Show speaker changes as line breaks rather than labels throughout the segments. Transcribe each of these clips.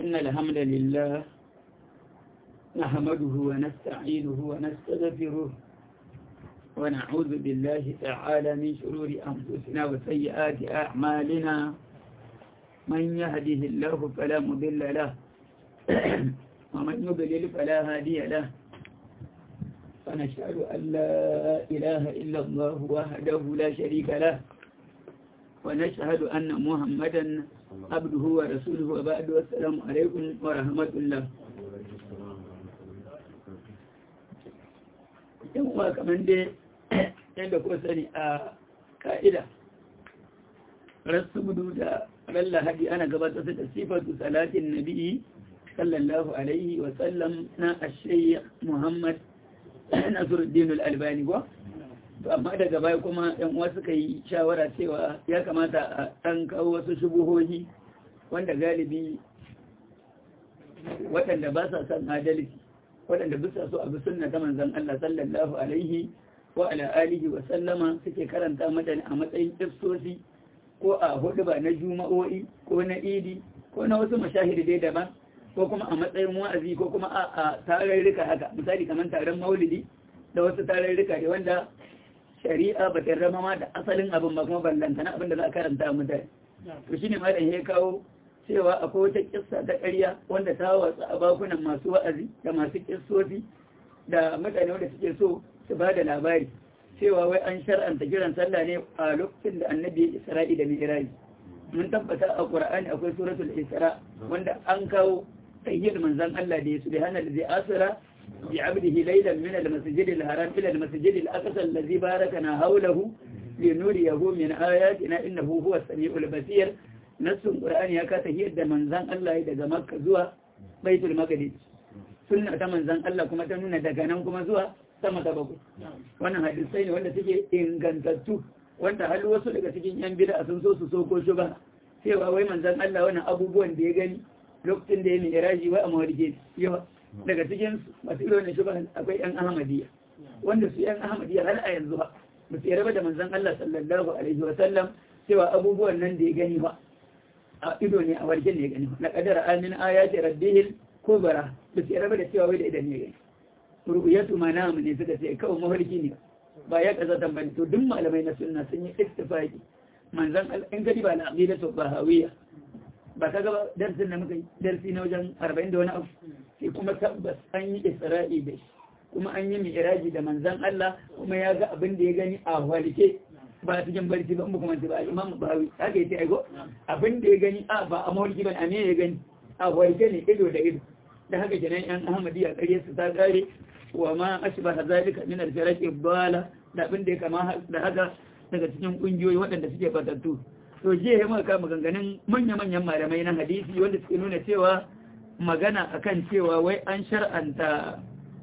إن الحمد لله نحمده ونستعينه ونستغفره ونعوذ بالله تعالى من شرور أنفسنا وسيئات أعمالنا من يهده الله فلا مضل له ومن يضلل فلا هادي له ونشهد أن لا إله إلا الله وحده لا شريك له ونشهد أن محمدا عبده ورسوله وبعد والسلام عليكم ورحمة الله yan uwa kamar dai yadda ko sani a ka'ida rasu gudu da ran lahadi ana gabatar da sifatu salatin nabi sallallahu alaihi wa sallam na ashayi muhammad nasiruddin al-albani ba to amma daga baya kuma yan uwa suka yi shawara cewa ya kamata a ɗan kawo wasu shubuhohi wanda galibi waɗanda ba sa son adalci waɗanda bisa so abu sunna ta manzon Allah sallallahu alaihi wa ala alihi wa sallama suke karanta mutane a matsayin ifsosi ko a hudu ba na juma'o'i ko na idi ko na wasu mashahidi dai daban ko kuma a matsayin wa'azi ko kuma a tararrika haka misali kamar taron maulidi da wasu tararrika da wanda shari'a ba ta rama ma da asalin abin ba kuma ballantana abin da za a karanta mutane to shine malam ya kawo cewa akwai wata kissa ta ƙarya wanda ta watsa a bakunan masu wa'azi da masu kissofi da mutane wanda suke so su ba da labari cewa wai an shar'anta kiran sallah ne a lokacin da annabi ya isra'i da mi'raji mun tabbata a qur'ani akwai suratul isra wanda an kawo tayyid manzon Allah da ya subhana allazi asra bi 'abdihi laylan min al-masjid al-haram ila al-masjid al-aqsa allazi barakana hawlahu linuriyahu min ayatina innahu huwa as-sami'ul basir nassun qur'ani ya kasa da manzan Allah daga makka zuwa baitul maqdis sunna ta manzan Allah kuma ta nuna daga nan kuma zuwa sama ta bakwai wannan hadisai ne wanda suke ingantattu wanda har wasu daga cikin yan bid'a sun so su soko shi ba cewa wai manzan Allah wannan abubuwan da ya gani lokacin da ya mai iraji wa a mawarje yawa daga cikin masu irin shi ba akwai yan ahmadiyya wanda su yan ahmadiyya har a yanzu ba ba su yarda da manzan Allah sallallahu alaihi wa sallam cewa abubuwan nan da ya gani ba a ido ne a warken ne gani na kadara amin ayati rabbihil kubra da su raba da cewa wai da idan ne gani rubuyatu manam ne suka ce kawai mafarki ne ba ya kaza tambani to duk malamai na sunna sun yi ittifaqi manzon in gadi ba al-aqidatu bahawiyya ba kaga ba darsin da muka yi darsi na wajen 40 da wani abu sai kuma tabbas an yi isra'i da shi kuma an yi mi'raji da manzon Allah kuma ya ga abin da ya gani a walike ba cikin barci ba mu kuma ba imam bawi haka yace aigo abin da ya gani a ba a mawarki ba a me ya gani a warke ne ido da ido da haka kenan yan ahmadiyya kare su ta kare wa ma ashbaha zalika min al-firaq ibala da abin da ya kama da haka daga cikin kungiyoyi waɗanda suke fatattu to je ya maka maganganun manya-manyan malamai na hadisi wanda suke nuna cewa magana akan cewa wai an shar'anta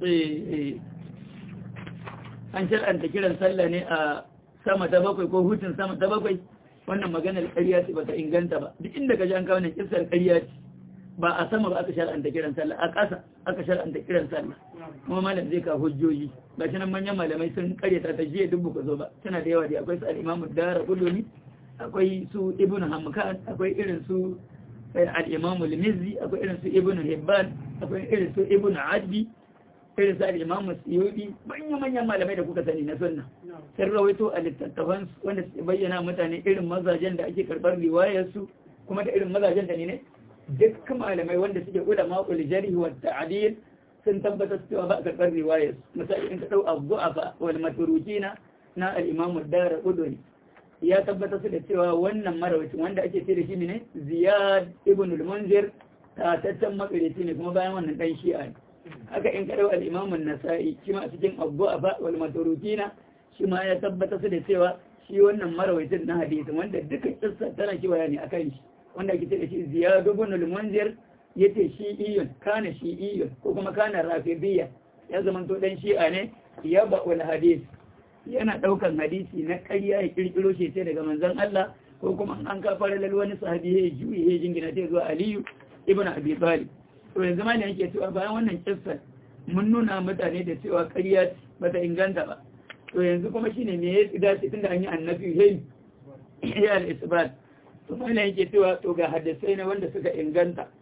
an shar'anta kiran sallah ne a sama ta bakwai ko hutun sama ta bakwai wannan maganar ƙarya ce ba ta inganta ba duk inda ka ji an kawo ne kisar ƙarya ce ba a sama ba aka shar'anta kiran sallah a ƙasa aka shar'anta kiran sallah kuma malam zai ka hujjoji ba shi nan manyan malamai sun ƙaryata ta jiya duk buka zo ba tana da yawa da akwai su al-imamu dara quluni akwai su ibn hamkan akwai irin su al-imamu al-mizzi akwai irin su ibn hibban akwai irin su ibn adbi irin sa imamu siyudi manya-manyan malamai da kuka sani na sunna sun rawaito a littattafan wanda su bayyana mutane irin mazajen da ake karɓar riwayarsu kuma da irin mazajen da ne ne duk malamai wanda suke ulama ul jarhi wa ta'dil sun tabbatar cewa ba a karɓar riwayarsu misali in ka dau abu'afa wal maturukina na al-imamu dara uduni ya tabbatar su da cewa wannan marawacin wanda ake ce da shi ne ziyad ibn al-munzir tataccen makarici ne kuma bayan wannan dan shi'a ne haka in kaɗau al'imamun nasa'i shi ma a cikin abu a wal maturukina shi ma ya tabbata su da cewa shi wannan marawaitin na hadisi wanda duka kissa tana kiwaya ne akan shi wanda ake ce da shi ziyadu ibn al-munzir yace shi iyun kana shi iyun ko kuma kana rafidiyya ya zama to dan shi'a ne ya ba wal hadis yana daukan hadisi na ƙarya ya kirkiro shi sai daga manzon Allah ko kuma an ka fara lal wani sahabi ya juyi ya jingina ta zuwa Aliyu ibn Abi Talib to yanzu ma ne yake cewa bayan wannan kissa mun nuna mutane da cewa ƙarya ba ta inganta ba to yanzu kuma shine me ya dace tunda an yi annabi hey ya al-isbat to mai yake cewa to ga hadisai na wanda suka inganta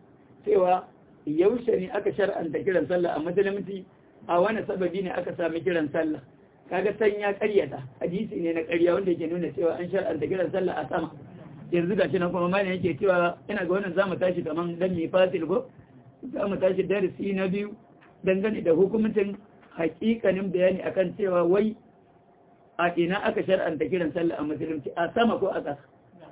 cewa yaushe ne aka shar'anta kiran sallah a musulunci a wani sababi ne aka sami kiran sallah kaga san ya karyata hadisi ne na karya wanda yake nuna cewa an shar'anta kiran sallah a sama yanzu gashi nan kuma malami yake cewa ina ga wannan zamu tashi kaman dan mi fasil go zamu tashi darasi na biyu dangane da hukuncin hakikanin bayani akan cewa wai a ina aka shar'anta kiran sallah a musulunci a sama ko a ƙasa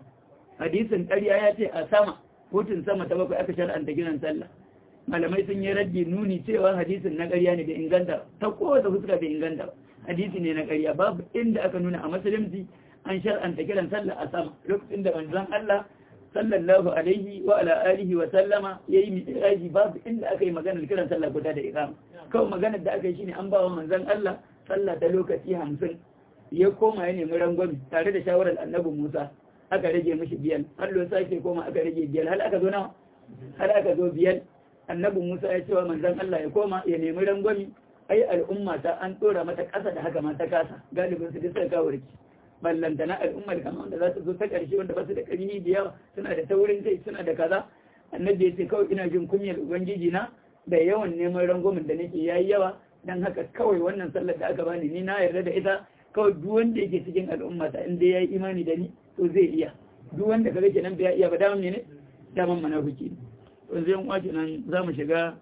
hadisin ƙarya ya ce a sama hutun sama ta bakwai aka shar'anta kiran sallah malamai sun yi raddi nuni cewa hadisin na ƙarya ne da inganta ta kowace fuska bai inganta ba hadisi ne na ƙarya babu inda aka nuna a musulunci an shar'anta kiran sallah a sama lokacin da manzon Allah sallallahu alaihi wa ala alihi wa sallama yayi mi'raji babu inda aka yi maganar kiran sallah guda da iqama kawai maganar da aka yi shine an ba wa manzon Allah sallah ta lokaci 50 ya koma ya nemi rangwami tare da shawarar annabi Musa aka rage mishi biyar har lo sake koma aka rage biyar har aka zo nawa har aka zo biyar annabi Musa ya ce wa manzon Allah ya koma ya nemi rangwami ai al'umma ta an tsora mata ƙasa da haka ma ta kasa galibin su duk suka kawo riki ballantana al'ummar kama wanda za su zo ta ƙarshe wanda ba su da ƙarfi da yawa suna da taurin kai suna da kaza annabi ya ce kawai ina jin kunyar ubangiji na da yawan neman rangwamin da nake yayi yawa dan haka kawai wannan sallar da aka bani ni na yarda da ita kawai duk wanda yake cikin al'umma ta inda yayi imani da ni to zai iya duk wanda kaga kenan bai iya ba daman ne daman munafiki to zai yan wace nan zamu shiga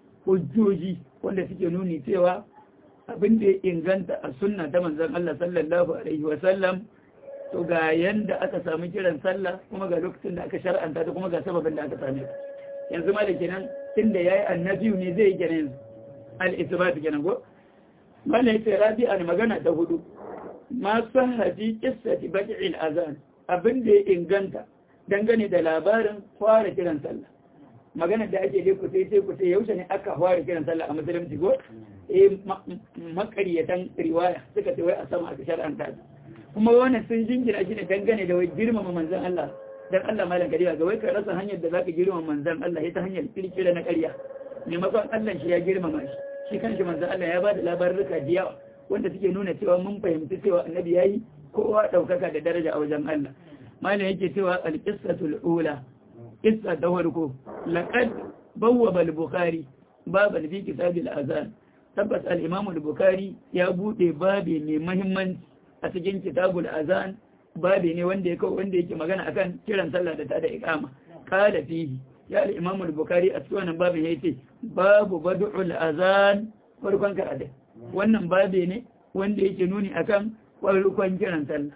hujjoji wanda suke nuni cewa abin da ya inganta a sunna ta manzon Allah sallallahu alaihi wa sallam to ga yanda aka samu kiran sallah kuma ga lokacin da aka shar'anta ta kuma ga sababin da aka same yanzu ma da kenan tunda yayi annabi ne zai yi kenan al-isbat kenan go mana yace rabi'an magana ta hudu ma sahadi qissati bad'il azan abin da ya inganta dangane da labarin fara kiran sallah magana da ake dai kusa sai kusa yaushe ne aka fara kiran sallah a musulunci ko eh makaryatan riwaya suka ce wai a sama aka shar'anta kuma wannan sun jingina shi ne dangane da wai girmama manzon Allah dan Allah malam kariya ga wai ka rasa hanyar da zaka girmama manzon Allah ita hanyar kirkira na ƙarya maimakon Allah shi ya girmama shi shi kanshi manzon Allah ya bada labaruka da yawa wanda suke nuna cewa mun fahimci cewa annabi yayi kowa daukaka da daraja a wajen Allah malam yake cewa al-qissatul ula qissa ta farko laqad bawwaba al-bukhari baban fi kitab al-azan tabbas al-imam al-bukhari ya bude babe mai muhimmanci a cikin kitabul azan babe ne wanda yake wanda yake magana akan kiran sallah da ta da iqama kala fihi ya al-imam al-bukhari a cikin wannan babin yace babu bad'ul azan farkon karatu wannan babe ne wanda yake nuni akan farkon kiran sallah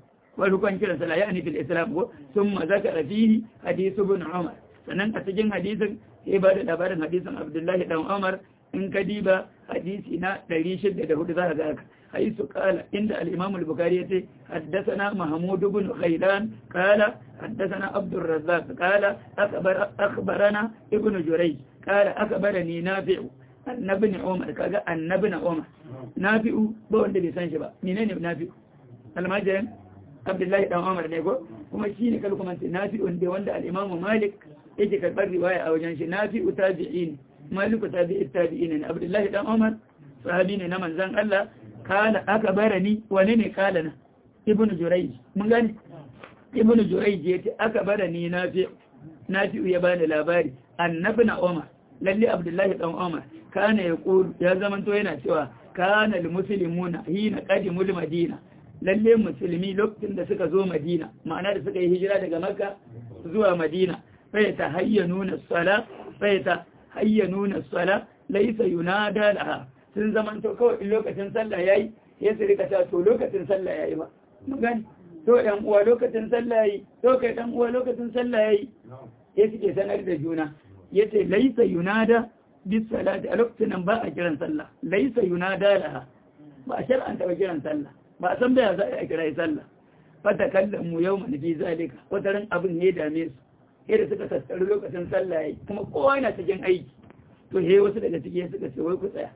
farkon kiran sallah yani fil islam ko thumma zakara fihi hadith ibn umar sannan a cikin hadisin sai ba da labarin hadisin abdullahi dan umar in ka diba hadisi na 604 za ka ga haka حيث قال عند الإمام البخاري حدثنا محمود بن غيلان قال حدثنا عبد الرزاق قال أخبر أخبرنا ابن جريج قال أخبرني نافع أن ابن عمر كذا أن ابن عمر نافع بون دي سان شبا منين نافع المجرم عبد الله بن عمر ne ko kuma shine kalku man nafi wanda wanda al-Imam Malik yake karbar riwaya a wajen shi nafi tabi'in Malik tabi'i tabi'in Abdullah dan Umar sahabi ne na manzon Allah kala aka bara ni wane ne kala na ibnu jurayj mun gani ibnu jurayj yace aka bara ni nafi nafi ya bani labari annabi na umar lalle abdullahi dan umar kana ya qulu ya zaman to yana cewa kana lil muslimuna hina qadimul madina lalle musulmi lokacin da suka zo madina ma'ana da suka yi hijira daga makka zuwa madina sai ta hayyanuna sala sai ta hayyanuna sala laysa yunada laha sun zaman to kawai in lokacin sallah yayi ya su rika ta to lokacin sallah yayi ba mun gani to ɗan uwa lokacin sallah yayi to kai ɗan uwa lokacin sallah yayi ya suke sanar da juna yace laisa yunada bis salati a lokacin nan ba a kiran sallah laisa yunada laha ba a shar'anta ba kiran sallah ba a san baya za a kira sallah fata kallon mu yau mana fi zalika wata ran abin ne dame su yadda suka tattaru lokacin sallah yayi kuma kowa yana cikin aiki to he wasu daga ciki suka ce wai ku tsaya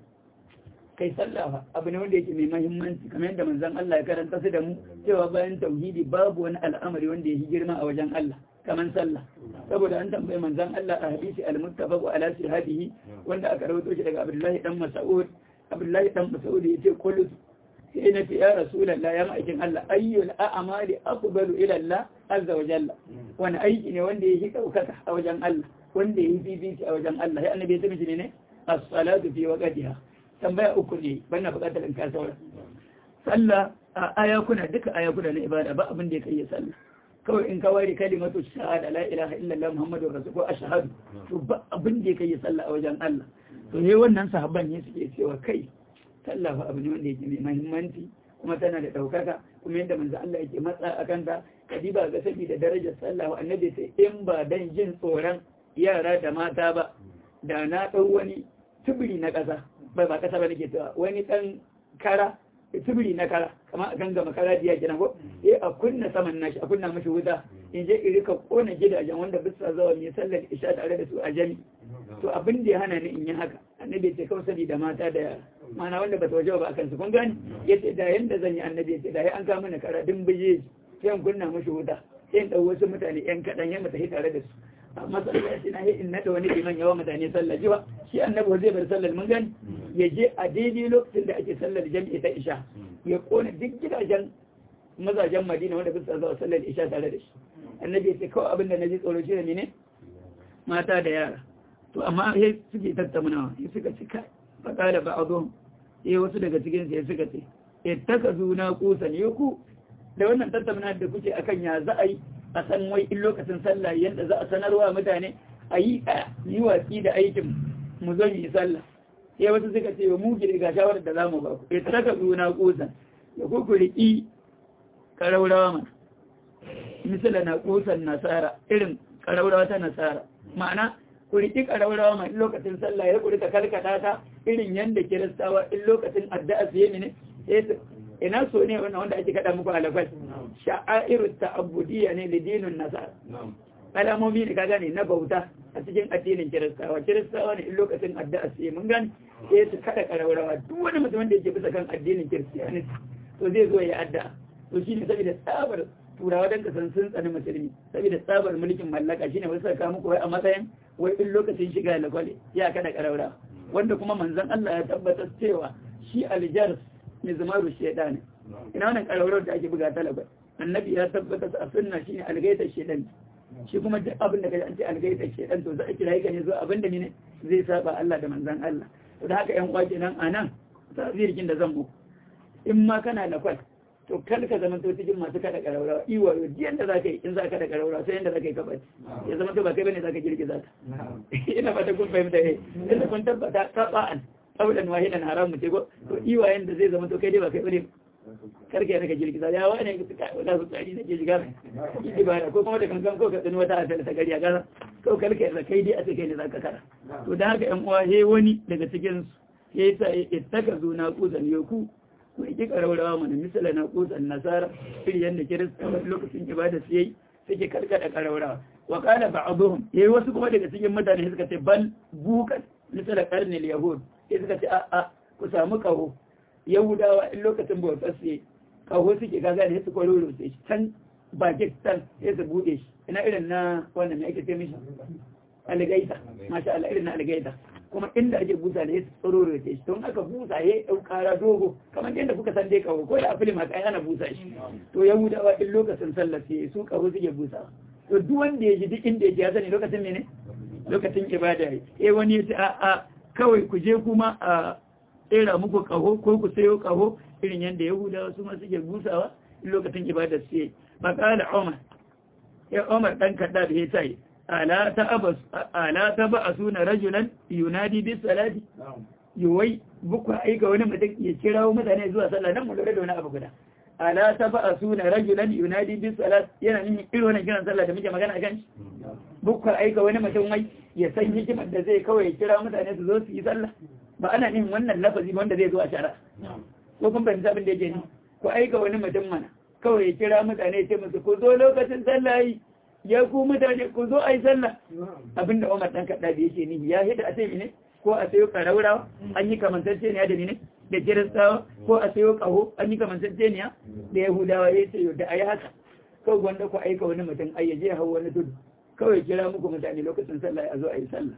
kai sallah abu ne wanda yake mai mahimmanci kamar yadda manzon Allah ya karanta su da mu cewa bayan tauhidi babu wani al'amari wanda yake girma a wajen Allah kamar sallah saboda an tambaye manzon Allah a hadisi al-muttafaq ala sihadihi wanda aka rawaito shi daga Abdullahi dan Mas'ud Abdullahi dan Mas'ud yace kullu sai na fi ya Rasulullah ya ma'aikin Allah ayyul a'mali afdalu ila Allah azza wa jalla wani aiki ne wanda yake daukaka a wajen Allah wanda yayi bibici a wajen Allah ya annabi ya tabbata ne as-salatu fi waqtiha tambaya uku ne bana buƙatar in ka saura sallah a ayakuna duka ayakuna na ibada ba abin da ya kai sallah kawai in ka ware kalimatu shahada la ilaha illallah muhammadur rasul ko ashhadu to ba abin da ya kai sallah a wajen Allah to ne wannan sahabban ne suke cewa kai sallah fa abu ne wanda yake mai muhimmanci kuma tana da daukaka kuma yadda manzo Allah yake matsa a kanta kadiba ga saboda darajar sallah wa annabi sai in ba dan jin tsoron yara da mata ba da na dau wani tubiri na kasa ba ba kasa ba nake cewa wani dan kara tubiri na kara kamar a gangama kara diya kenan ko eh a kunna saman nashi a kunna mashi wuta in je in rika kona gidajen wanda bisa zawa mai sallar isha tare da su a jami to abin da ya hana ni in yi haka annabi ce kawai saboda mata da yara mana wanda bata waje ba akan su kun gani yace da yanda zan yi annabi yace da ya an kama mana kara din bije sai in kunna mashi wuta sai in dau wasu mutane yan kadan ya mata tare da su amma sallaci na yi in nada wani liman yawa mutane sallah ji ba shi annabi zai bar sallar mun gani ya je a daidai lokacin da ake sallar jami'i ta isha ya kona duk gidajen mazajen madina wanda bisa zuwa sallar isha tare da shi annabi ya ce kawai abin da na ji tsoro shi ne mata da yara to amma ya suke tattaunawa ya suka ci kai faƙa da ba'adun ya wasu daga cikin ya suka ce ya taka zuna kusan ya ku da wannan tattauna da kuke akan ya za a yi a san wai in lokacin sallah yadda za a sanarwa mutane a yi a yi watsi da aikin mu zo yi sallah sai wasu suka ce mu gida ga shawarar da zamu ba ku ya taka zuna kusan ya ku ku riƙi karaurawa mana misala na kusan nasara irin karaurawa ta nasara ma'ana ku riƙi karaurawa ma in lokacin sallah ya ku rika karkata ta irin yanda kiristawa in lokacin addu'a su yi ne ina so ne wannan wanda ake kada muku alafal sha'airu ta'abbudiyya ne da dinin nasara alamomi ne ka gane na bauta a cikin addinin kiristawa kiristawa ne in lokacin addu'a su yi mun gane sai su kada karaurawa duk wani mutum da yake bisa kan addinin kiristiyaniti to zai zo ya addu'a to shine saboda tsabar turawa dan kasan sun tsani musulmi saboda tsabar mulkin mallaka shine wasu saka muku wai a matsayin wai in lokacin shiga lakwale ya kada karaurawa wanda kuma manzon Allah ya tabbatar cewa shi aljars mizmaru shaytan ina wannan karaurar da ake buga talabar annabi ya tabbata a sunna shine algaitar shaytan shi kuma duk abin da kaji an ce algaitar shaytan to za a kira ne zo abin da ne zai saba Allah da manzon Allah to da haka yan kwaki nan anan tafsirkin da zan muku in ma kana da kwal to kar ka zama to cikin masu kada karaurawa iwa yau jiyan da zaka yi in za ka da karaurawa sai yanda zaka yi kabaci ya zama to ba kai bane zaka girgiza ta ina fata kun fahimta eh inda kun tabbata taba'an abudan wahidan haramu ce ko to iwayen da zai zama to kai dai ba kai bane karka yana ka girgiza ya wani ka tuka wala su tsari da ke shiga yi ba ko kuma da kankan ko ka tsini wata asali ta gari a gaza ko karka yana kai dai a ce kai ne za ka kara to da haka yan uwa he wani daga cikin su ya yi sa ya taka zo na kuzan yoku ko ya kika raurawa mana misala na kuzan nasara iri yadda kirista wani lokacin ibada su yayi suke karkada karaurawa wa kala ba'dhum yayi wasu kuma daga cikin mutane suka ce bal bukan misala qarnil yahud sai suka ce a ku samu kaho yahudawa in lokacin bautar su kaho suke gaga da su kwaroro sai can bakin can sai su bude shi ina irin na wannan mai ake ce mishi algaita masha Allah irin na algaita kuma inda ake busa da ya tsororo ce shi don aka busa ya yi kara dogo kamar yadda kuka san dai kawo ko da a filim haka ana busa shi to yahudawa in lokacin sallar sai su kawo suke busa to duk wanda ya ji duk inda ya ji ya sani lokacin mene lokacin ibada ya eh wani ya ce a a kawai ku je kuma a tsera muku kaho ko ku sayo kaho irin yadda yahudawa su ma suke busawa in lokacin ibada su yi makala umar ya umar dan kadda da ya sai ala ta abas ala ta ba asuna rajulan yunadi bis salati yuwai buku aika wani mutum ya kirawo mutane zuwa sallah nan mu lura da wani abu guda ala ta ba asuna rajulan yunadi bis salat yana nufin irin wannan kiran sallah da muke magana kan shi buku aika wani mutum wai ya san hikimar da zai kawai ya kira mutane su zo su yi sallah ba ana nufin wannan lafazi wanda zai zo a shara ko kun fahimta abin da yake ni ku aika wani mutum mana kawai ya kira mutane ya ce musu ku zo lokacin sallah yi ya ku mutane ku zo a yi sallah abinda Umar dan kaɗa da yake ni ya hita a sai ne ko a sayo karaurawa an yi kamantacce ne da ne da kiristawa ko a sayo kaho an yi kamantacce ne da yahudawa ya ce da a yi haka kawai gwanda ku aika wani mutum ai ya je hau wani tudu kawai kira muku mutane lokacin sallah a zo a yi sallah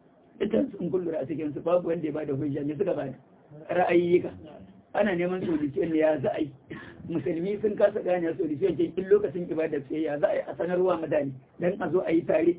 ita sun kullura a cikin su babu wanda ya bada hujja ne suka bada ra'ayyika ana neman solution ne ya za a yi musulmi sun kasa gane solution ke in lokacin ibada sai ya za a yi a sanarwa mutane dan a zo a yi tare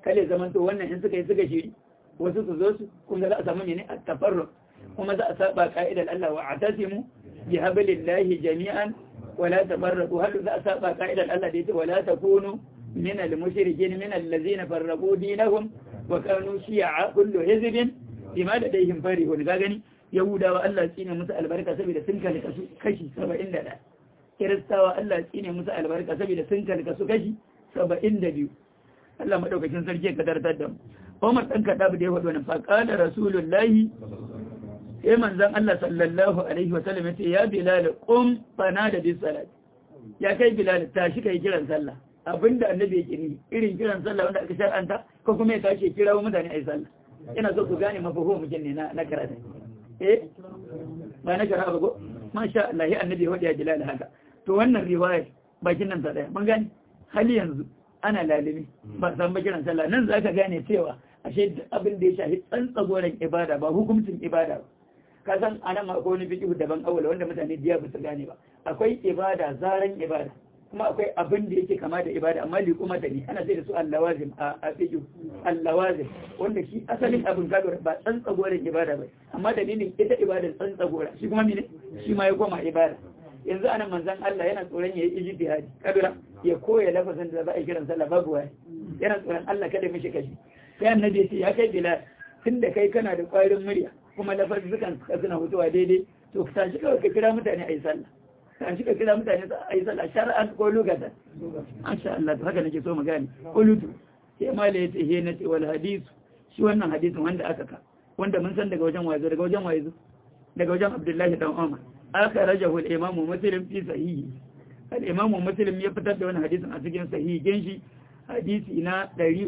kale zaman to wannan in suka yi suka shiri wasu su zo su kuma za a samu ne a tafarru kuma za a saba ka'idar Allah wa atasimu bi hablillahi jami'an wala tafarraqu hal za a saba ka'idar Allah da yace wala takunu min al-mushrikin min allazina farraqu dinahum wa kanu shi'a kullu hizbin bima ladayhim farihun ga gani yahudawa Allah tsine musu albarka saboda sun kalka su kashi 71 kiristawa Allah tsine musu albarka saboda sun kalka su kashi 72 Allah madaukakin sarki ka tartar da mu Umar dan kada da ya faɗo wannan fa qala rasulullahi sai manzon Allah sallallahu alaihi wa sallam yace ya bilal qum fana da bis salat ya kai bilal tashi kai kiran sallah abinda annabi yake ni irin kiran sallah wanda aka shar'anta ko kuma ya tashi kira mutane ai sallah ina so ku gane mafahimu mutum ne na na karatu eh ba na karatu ba masha Allah ya annabi ya ya bilal haka to wannan riwaya bakin nan ta daya mun gane hali yanzu ana lalimi ba san ba kiran sallah nan zaka gane cewa ashe abin da ya shafi tsantsagoran ibada ba hukuncin ibada ba ka san anan ma akwai wani fiqh daban awwal wanda mutane diya ba su gane ba akwai ibada zaran ibada kuma akwai abin da yake kama da ibada amma li kuma da ni ana sai da su allawazim a a fiqh allawazim wanda shi asalin abin ka ba tsantsagoran ibada ba amma dalilin ita ibada tsantsagora shi kuma mene shi ma ya koma ibada yanzu anan manzon Allah yana tsoron yayi ijtihadi kabira ya koya lafazin da za a kiran sallah babu wai yana tsoron Allah kada mishi kashi sai annabi ya ce ya kai bilal tunda kai kana da ƙwarin murya kuma lafazzukan ka suna hutuwa daidai to ka tashi kawai ka kira mutane a yi sallah tashi ka kira mutane a yi sallah shar'an ko lugatan masha Allah to haka nake so mu gane qulutu sai mala yace he na ce wal hadith shi wannan hadisin wanda aka ka wanda mun san daga wajen wazo daga wajen wazo daga wajen Abdullahi dan Umar aka rajahu al-Imam Muslim fi sahihi al-Imam Muslim ya fitar da wannan hadisin a cikin sahihin shi hadisi na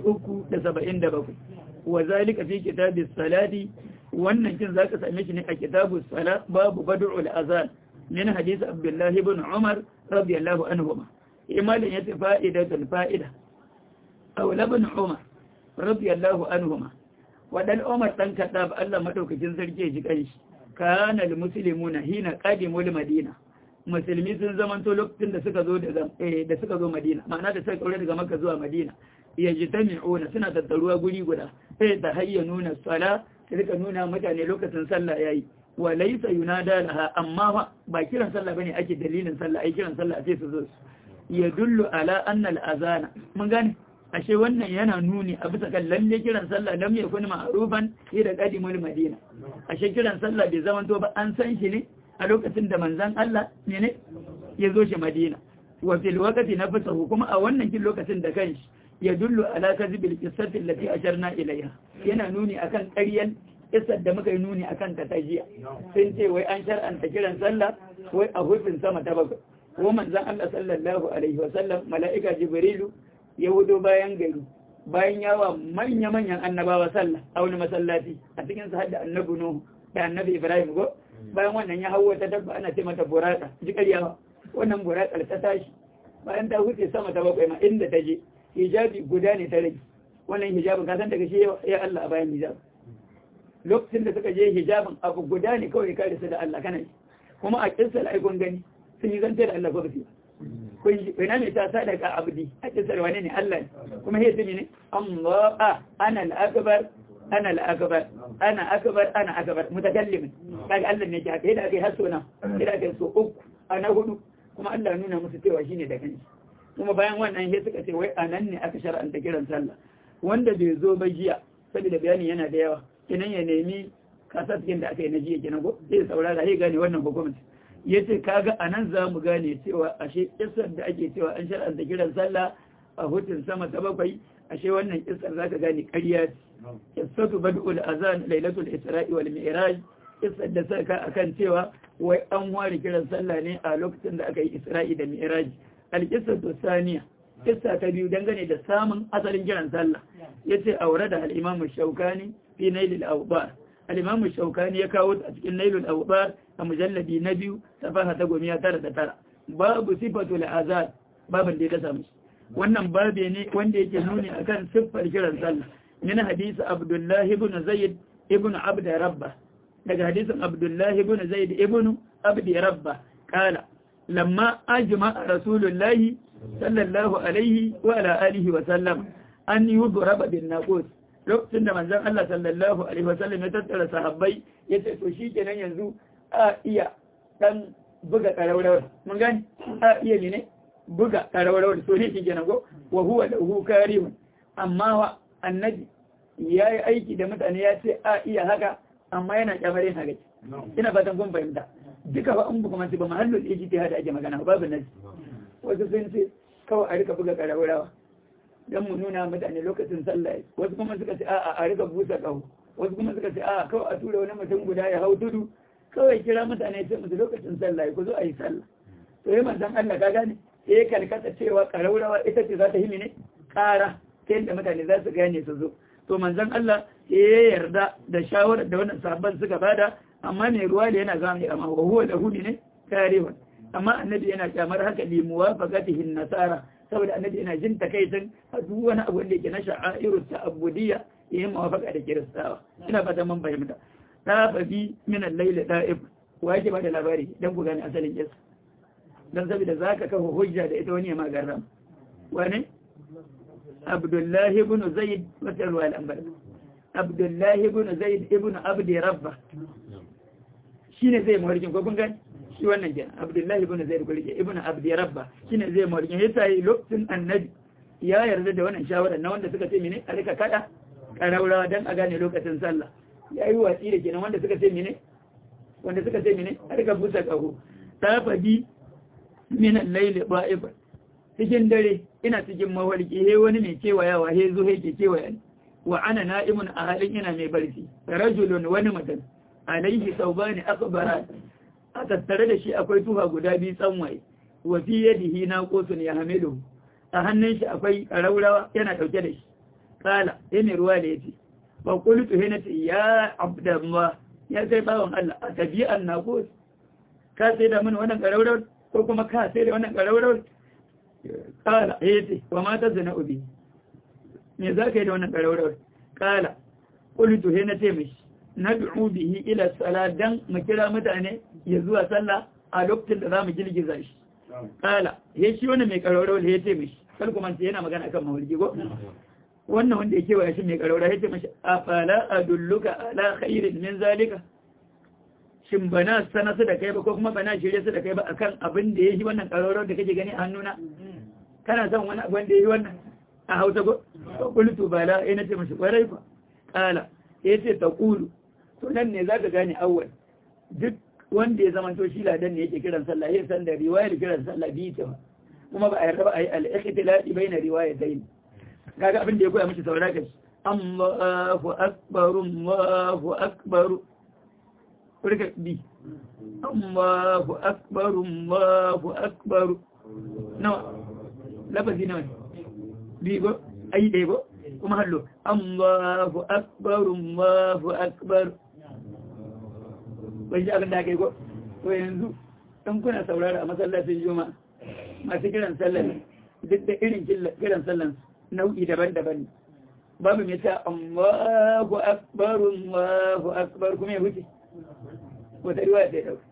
377 wa zalika fi kitabis salati wannan kin zaka same shi ne a kitabus salat babu bad'ul azan min hadith Abdullah ibn Umar radiyallahu anhuma imalin yace fa'idatul fa'ida aw ibn Umar radiyallahu anhuma wadan Umar dan kadab Allah madaukakin sarki ji kanshi kana almuslimuna hina qadimul madina musulmi sun zamanto lokacin da suka zo daga da suka zo madina ma'ana da suka kaure daga makka zuwa madina yajtami'una suna tattaruwa guri guda sai ta hayyanuna sala sai rika nuna mutane lokacin sallah yayi wa laysa yunada laha amma ba kiran sallah bane ake dalilin sallah ai kiran sallah sai su zo yadullu ala anna al-azana mun gane ashe wannan yana nuni a bisa kan lalle kiran sallah lam yakun ma'rufan ila qadimul madina ashe kiran sallah bai zaman to ba an san shi ne a lokacin da manzon Allah ne ne ya zo shi madina wa fil waqti nafasahu kuma a wannan kin lokacin da kanshi yadullu ala kadhibil qissati allati asharna ilayha yana nuni akan ƙaryan kissar da muka yi nuni akan ta tajiya sun ce wai an shar'anta kiran sallah wai a hufin sama ta bakwai ko manzon Allah sallallahu alaihi wa sallam mala'ika jibrilu ya wudo bayan gari bayan yawa manya-manyan annabawa sallah a wani masallaci a cikin su hadda annabi Nuhu da annabi Ibrahim go bayan wannan ya hawo ta dabba ana ce mata buraka ji ƙaryawa wannan burakar ta tashi bayan ta huce sama ta bakwai ma inda ta je hijabi guda ne ta rage wannan hijabin ka san daga shi ya Allah a bayan hijab lokacin da suka je hijabin abu guda ne kawai kare su da Allah kana kuma a kissa aikon gani sun yi zance da Allah ko ba su kun ina ne ta sadaka abdi a kisar wani ne Allah ne kuma he tumi ne Allah ana al-akbar ana al-akbar ana akbar ana akbar mutakallimin kaga Allah ne ke haka yadda aka yi haso na yadda aka yi so uku ana hudu kuma Allah nuna musu cewa shine da kanshi kuma bayan wannan he suka ce wai anan ne aka shar'anta kiran sallah wanda bai zo ba jiya saboda bayani yana da yawa kinan ya nemi kasar cikin da aka yi na jiya kenan ko zai saurara sai gane wannan hukunci ya ce kaga a nan za mu gane cewa ashe isar da ake cewa an shar'anta kiran sallah a hutun sama ta bakwai ashe wannan isar za ka gane ƙarya ce isatu bad'ul azan lailatul isra'i wal mi'raj isar da saka akan cewa wai an ware kiran sallah ne a lokacin da aka yi isra'i da mi'raj al-qissatu saniya kissa ta biyu dangane da samun asalin kiran sallah yace aure da al-imam shaukani fi nailil awbar al-imam shaukani ya kawo a cikin nailul awbar a mujalladi na biyu safaha ta gomiya tara da tara babu sifatul azan babin da ya samu wannan babe ne wanda yake nuni akan siffar kiran sallah min hadisi abdullahi ibn zaid ibn abd rabba daga hadisin abdullahi ibn zaid ibn abd rabba kala lamma ajma rasulullahi sallallahu alaihi wa ala alihi wa sallam an yi raba bin naqus lokacin da manzon Allah sallallahu alaihi wasallam ya tattara sahabbai ya ce to shikenan yanzu a iya dan buga karawar mun gani a iya ne buga karawar so ne shikenan go wa huwa lahu karihun amma wa annabi yayi aiki da mutane ya ce a iya haka amma yana kyamarin haka ina fatan kun fahimta duka ba an kuma ba mahallul ijtihad ake magana babu nasi wasu sun ce kawai a rika buga karawarawa don mu nuna mutane lokacin sallah wasu kuma suka ce a'a a rika busa kawo wasu kuma suka ce a'a kawai a tura wani mutum guda ya hau tudu kawai kira mutane ce musu lokacin sallah ku zo a yi sallah to yi manzan Allah ka gane sai kalkata cewa karaurawa ita ce za ta yi ne kara ta yadda mutane za su gane su zo to manzan Allah ya yarda da shawarar da wannan sabon suka bada amma mai ruwa da yana zama amma wa huwa da huni ne karewan amma annabi yana kyamar haka li muwafaqatihin nasara saboda annabi yana jin takaitin a duk wani abu da yake na sha'airu ta'abbudiyya yayin muwafaqa da kiristawa ina fata mun fahimta ta fabi min al-layl da'ib wa yake ba da labari dan ku gane asalin kisa dan saboda zaka kafa hujja da ita wani ya magarram wani Abdullahi ibn Zaid wata ruwa al-anbar Abdullahi ibn Zaid ibn Abdi Rabba shine zai mawarkin ko kun gani shi wannan kenan abdullahi ibn zaid kulike ibn abdi rabba shine zai mawrikin yasa yi lokacin annabi ya yarda da wannan shawara na wanda suka ce mene a rika kada karaurawa dan a gane lokacin sallah yayi watsi da kenan wanda suka ce mene wanda suka ce mene a rika busa kaho ta fadi min al-layl ba'ib cikin dare ina cikin mawarki he wani mai kewayawa he zo he ke kewaya wa ana na'imun a halin ina mai barci rajulun wani mutum alaihi saubani akbara a tattare da shi akwai tuha guda biyu tsanwaye wa fi yadihi na qosun ya hamilu a hannun shi akwai raurawa yana dauke da shi kala sai mai ruwa da yace ba qultu hina ya abdallah ya sai bawon Allah a tabi'an na qos ka sai da mun wannan karaurar ko kuma ka sai da wannan karaurar kala yace wa ma tazna ubi me zaka yi da wannan karaurar kala qultu hina ce mishi nad'u bihi ila salat dan mu kira mutane ya zuwa sallah a lokacin da zamu girgiza shi kala he shi wannan mai karoro ya ce mishi kal kuma sai yana magana akan mawlidi go wannan wanda yake wa shi mai karoro ya ce mishi afala adulluka ala khairin min zalika shin bana sana su da kai ba ko kuma bana shirye su da kai ba akan abin da yake wannan karoro da kake gani a hannuna kana son wani abin da yake wannan a Hausa go qultu bala ina ce mishi kwarai fa kala yace taqulu to nan ne zaka gane awwal duk wanda ya zama to shi ladan ne yake kiran sallah ya san da riwayar kiran sallah bi ta kuma ba a yarda ba a yi al-ikhtilati baina riwayatayn kaga abin da ya koya miki saurara kashi Allahu akbar Allahu akbar kurka bi Allahu akbar Allahu akbar nawa lafazi nawa bi go ai dai go kuma hallo Allahu akbar Allahu akbar bai ji abin da aka yi ko to yanzu in kuna saurara a masallacin juma masu kiran sallan duk da irin kiran sallan nau'i daban-daban babu mai ta Allahu akbar Allahu akbar kuma ya wuce wata riwaya ta dauka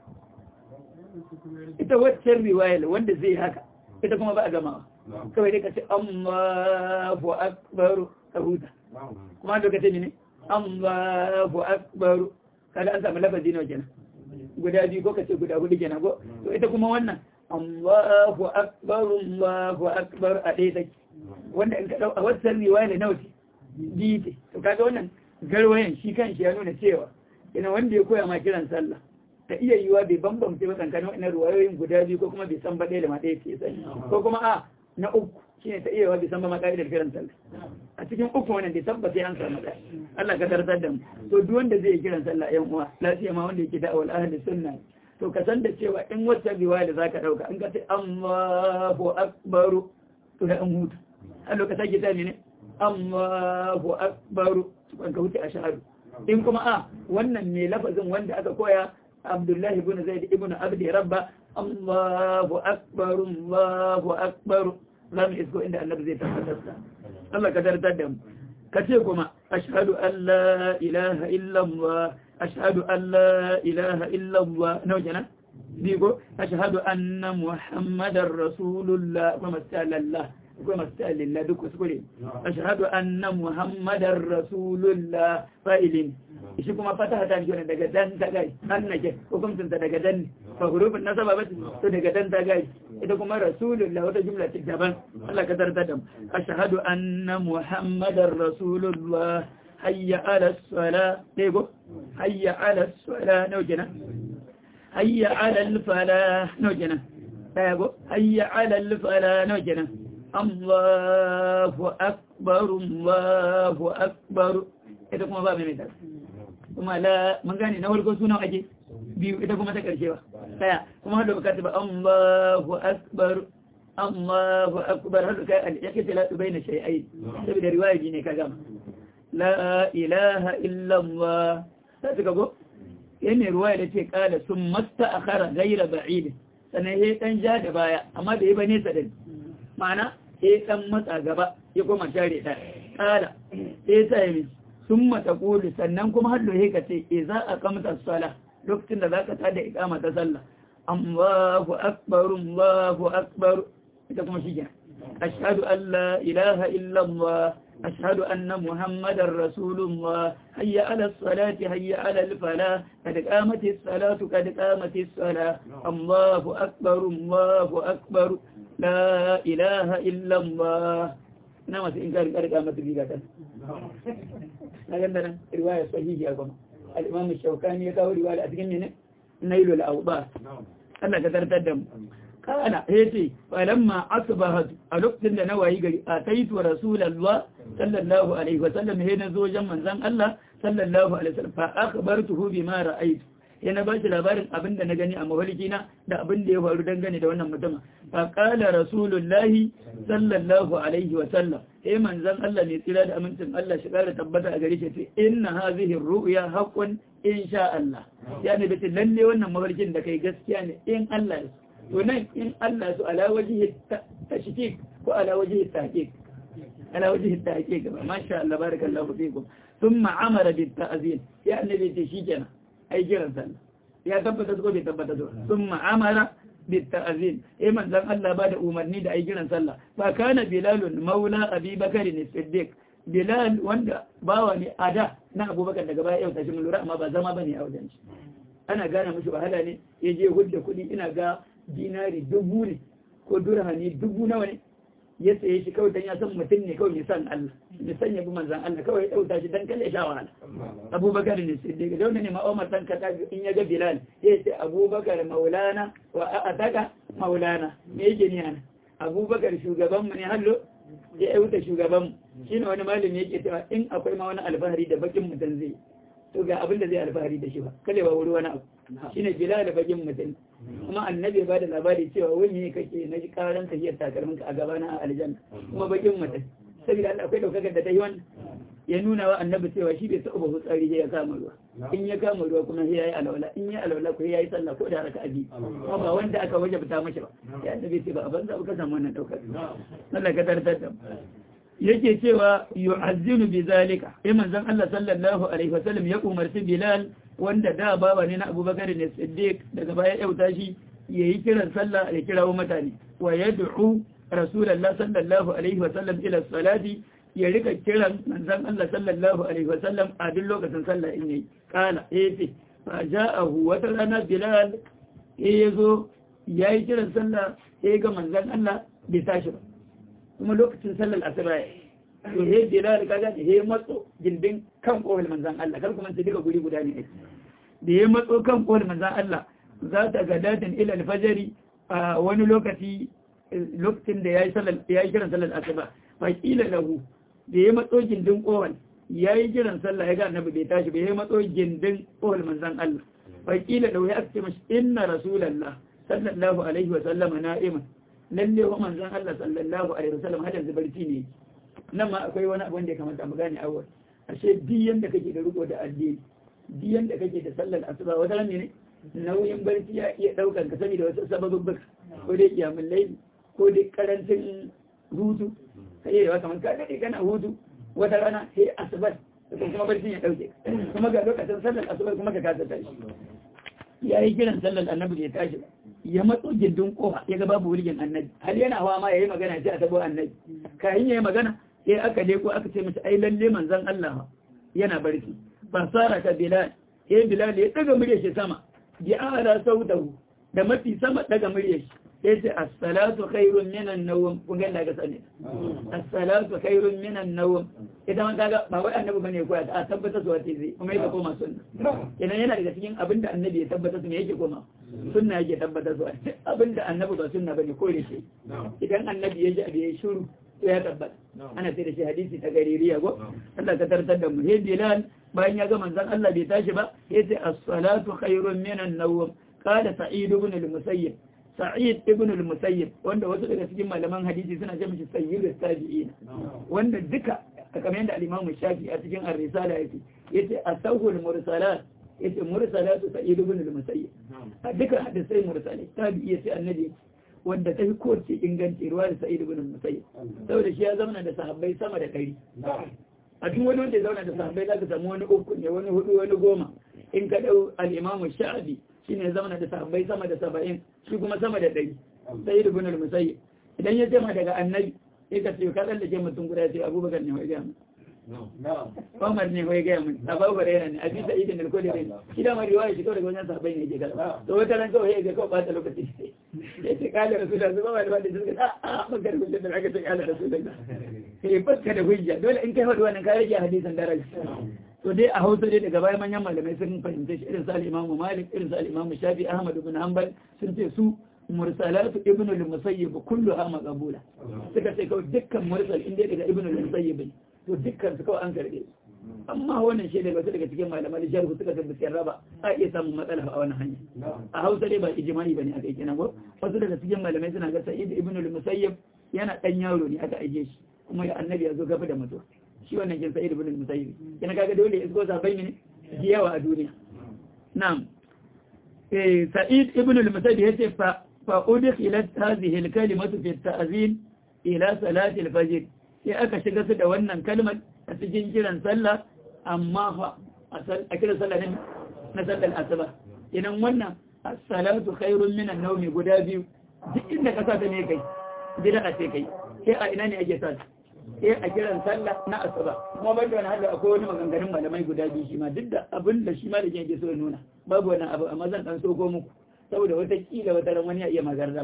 ita wacce riwaya wanda zai haka ita kuma ba a gamawa kawai dai ka ce Allahu akbar ka huta kuma lokacin ne Allahu akbar kaga an samu lafazi nawa kenan guda biyu ko kace guda hudu kenan ko to ita kuma wannan Allahu akbar Allahu akbar a dai take wanda in ka dau a wannan riwaya ne nawa ce biyu to kaga wannan garwayan shi kanshi ya nuna cewa ina wanda ya koya ma kiran sallah ta iya yiwa bai bambamce ba tsakanin wannan ruwayoyin guda biyu ko kuma bai san ba ɗaya da ma ɗaya ce sani ko kuma a na uku shine ta iya yiwa bai san ba ma ka'idar kiran sallah a cikin uku wannan bai tabbata an samu ɗaya Allah ka tartar da mu to duk wanda zai kiran sallah yan uwa lafiya ma wanda yake da'awar ahli sunna to ka san da cewa in wata riwaya da zaka dauka in ka ce Allahu akbar to da an huta a lokacin ke tani ne Allahu akbar to ka huta a shahadu in kuma a wannan ne lafazin wanda aka koya Abdullahi ibn Zaid ibn Abdi Rabba Allahu akbar Allahu akbar zamu isko inda annabi zai tabbatar da Allah ka tartar da mu kace kuma ashhadu an la ilaha illa Allah ashhadu an la ilaha illa Allah nawa kenan digo ashhadu anna muhammadar rasulullah wa masallallah akwai masu ta lillah duk kuskure ashhadu anna muhammadar rasulullah fa'ilin shi kuma fataha ta jona daga dan ta gai an nake hukuncin ta daga dan fa hurufin nasaba ba to daga dan ta gai ita kuma rasulullah wata jumla ce daban Allah ka tarta da ashhadu anna muhammadar rasulullah hayya ala sala dego hayya ala sala nau kenan hayya ala al fala nau kenan dego hayya ala al fala nau kenan Allahu akbar Allahu akbar ita kuma ba mai mai kuma la mun gane na farko sunan ake biyu ita kuma ta karshe ba daya kuma hada bukata ba Allahu akbar Allahu akbar hada kai al-yaqti la baina shay'ain saboda riwaya ne ka gama la ilaha illa Allah sai ka go yana riwaya da ce kala sun masta akhara ghayra ba'id sannan yayi dan ja da baya amma da yi ba nesa da ma'ana sai dan matsa gaba ya koma tare ta kala sai sai sun mata ƙoli sannan kuma hallo ya kace e za a kamta sala lokacin da za ka tada ikama ta sallah Allahu akbar Allahu akbar ita kuma shi ashhadu an la ilaha illa Allah ashhadu anna muhammadar rasulullah hayya ala salati hayya ala al-falah kad qamati as-salatu kad qamati as-salah Allahu akbar Allahu akbar la ilaha illa Allah na masu in kari karka mata riga kan na ganda nan riwaya sahihi a kuma al-imam shaukani ya kawo riwaya a cikin ne nailu al-awba Allah ka tartar da mu kana yace falamma asbahat a lokacin da na wayi gari a taitu rasulullah sallallahu alaihi wa sallam he na zo jan manzon Allah sallallahu alaihi wa sallam fa akhbartuhu bima ra'aytu yana ba shi labarin abin da na gani a mawalikina da abin da ya faru dangane da wannan mutum fa qala rasulullahi sallallahu alaihi wa sallam eh manzon Allah ne tsira da amincin Allah shi kara tabbata a gare shi ce inna hadhihi ru'ya haqqun insha Allah yani bace lalle wannan mafarkin da kai gaskiya ne in Allah ya to nan in Allah su ala wajhi tashkik ko ala wajhi tahqiq ala wajhi tahqiq masha Allah barakallahu fikum thumma amara bit ta'zin ya annabi ce shikenan ai kiran sallah ya tabbata ko bai tabbata ba sun ma'amara بالتأذين إما زم الله بعد أمرني دا أي جنا صلى فكان بلال مولى أبي بكر الصديق بلال وند باواني أدا نا أبو بكر daga baya yau tashi mun lura amma ba zama bane a wajen shi ana gane mishi wahala ne ya je hudda kuɗi ina ga dinari dubu ne ko durhani dubu nawa ne ya tsaye shi kawai dan ya san mutum ne kawai ya san Allah ya san ya bi manzan Allah kawai ya dauta shi dan kalle sha wahala Abubakar ne siddiq da wannan ne ma Umar dan kada in ya ga Bilal ya ce Abubakar maulana wa ataka maulana me yake ni ana Abubakar shugaban mu ne hallo ya auta shugaban mu shine wani malami yake cewa in akwai ma wani alfahari da bakin mutum zai to ga abin da zai alfahari da shi ba kale ba wuri wani abu shine Bilal da bakin mutum kuma annabi ya bada labari cewa wani ne kake na ji karan tafiyar takalmin ka a gabana a aljanna kuma bakin mutum saboda Allah akwai daukakar da ta yi wannan ya nuna wa annabi cewa shi bai taɓa ba tsari ya kama ruwa in ya kama ruwa kuma sai yayi alawala in ya alawala ko yayi sallah ko da raka abi kuma ba wanda aka wajabta mashi ba ya annabi ce ba a banza ba ka samu wannan daukar Allah ka tartar da yake cewa yu'azzinu bi zalika sai manzon Allah sallallahu alaihi wasallam ya umarci Bilal wanda da baba ne na Abubakar ne Siddiq daga baya yauta shi yayi kiran sallah ya kirawo mutane wa yad'u Rasulullah sallallahu alaihi wasallam ila salati ya rika kiran manzon Allah sallallahu alaihi wasallam a duk lokacin sallah in yayi kana yace fa ja'ahu wata rana Bilal yazo yayi kiran sallah sai ga manzon Allah bai tashi ba kuma lokacin sallar asuba ya to he bilal kaga he matso gindin kan kowal manzan Allah kar kuma ta diga guri guda ne da ya matso kan kowal manzan Allah za ta ga datin ila alfajari a wani lokaci lokacin da yayi sallar yayi kiran sallar asuba fa kila lahu da ya matso gindin kowal yayi kiran sallah ya ga annabi bai tashi bai matso gindin kowal manzan Allah fa kila lahu ya ce mashi inna rasulullah sallallahu alaihi wa sallama na'iman lalle wa manzon Allah sallallahu alaihi wasallam hadin zubarci ne nan ma akwai wani abu da ya kamata mu gane awal ashe biyan da kake da riko da addini biyan da kake da sallar asuba wata ran ne nauyin barci ya iya daukar ka saboda wasu sababin ko dai kiyamul layl ko dai karancin hutu kai yawa kamar ka dade kana hutu wata rana sai asuba kuma barcin ya dauke kuma ga lokacin sallar asuba kuma ka kasa tashi yayi kiran sallar annabi ya tashi ya matso gindin kofa ya ga babu wulgin annabi har yana hawa ma yayi magana sai a tabo annabi kayan yayi magana sai aka leko aka ce mata ai lalle manzon Allah yana barci fasara ta bilal sai bilal ya daga murya shi sama bi ala sautahu da mafi sama daga murya shi sai ce as-salatu khairun minan nawm kun ga daga sani as-salatu khairun minan nawm idan man kaga ba wai annabi bane ko a tabbata su wace zai kuma yake koma sunna idan yana daga cikin abinda annabi ya tabbata su me yake koma sunna yake tabbata su abinda annabi ba sunna bane ko da shi idan annabi ya ji abu ya shiru to ya tabbata ana sai da shi hadisi ta gaririya go Allah ka tartar da mu he bilal bayan ya ga manzon Allah bai tashi ba yace as-salatu khairun minan nawm qala sa'id ibn al-musayyib sa'id ibn al-musayyib wanda wasu daga cikin malaman hadisi suna ce mishi sayyid tabi'in wanda duka kamar yadda al-imam shafi a cikin ar-risala yake yace asawul mursalat yace mursalatu sa'id ibn al-musayyib a duka hadisai mursalai tabi'i yace annabi wanda ta fi kowace inganci ruwa da sa'id ibn al-musayyib saboda shi ya zauna da sahabbai sama da ɗari a cikin wani wanda ya zauna da sahabbai za ka samu wani uku ne wani hudu wani goma in ka dau al-imam sha'abi shine ya zauna da sahabbai sama da saba'in shi kuma sama da ɗari sa'id ibn al-musayyib idan ya jama daga annabi sai ka ce ka tsallake mutum guda sai abubakar ne wai gaya mun Umar ne wai gaya mun Abu Hurairah ne Abi Sa'id bin al-Khudri shi da mai riwaya shi kawai daga wajen sahabbai ne yake kala to wata ran kawai ya ga kawai bata lokaci sai ce kala rasulullah zuba ba da wanda suka a a bakar hujja da aka ce kala rasulullah sai bakka da hujja dole in kai hudu wannan ka rage hadisin daraja to dai a hausa dai daga baya manyan malamai sun fahimce shi irin su al-Imam Malik irin su al-Imam Shafi Ahmad ibn Hanbal sun ce su mursalatu ibn al-musayyib kulluha maqbula suka ce kawai dukkan mursal inda daga ibn al-musayyib ne to dukkan su kawai an karbe amma wannan shi daga wasu daga cikin malamai jarhu suka tabbata raba a iya samun matsala a wannan hanya a hausa dai ba ijmani bane aka yi kenan ko wasu daga cikin malamai suna ga sa'id ibn al-musayyib yana dan yaro ne aka aike shi kuma ya annabi ya zo gaba da mutuwa shi wannan kin sa'id ibn al-musayyib yana kaga dole ya isko sabai ne yawa a duniya na'am eh sa'id ibn al-musayyib yace fa fa udkhilat hadhihi al-kalimatu fi at-ta'zin ila salati al-fajr sai aka shiga su da wannan kalmar a cikin kiran sallah amma fa a kiran sallah ne na sallar asuba idan wannan as-salatu khairun min an-nawmi guda biyu duk inda ka sa ta ne kai bid'a ce kai sai a ina ne ake sa sai a kiran sallah na asuba kuma ban da wani hada akwai wani maganganun malamai guda biyu shi ma duk da abin da shi ma da ke so nuna babu wani abu amma zan dan soko muku saboda wata kila wata ran wani ya iya maganar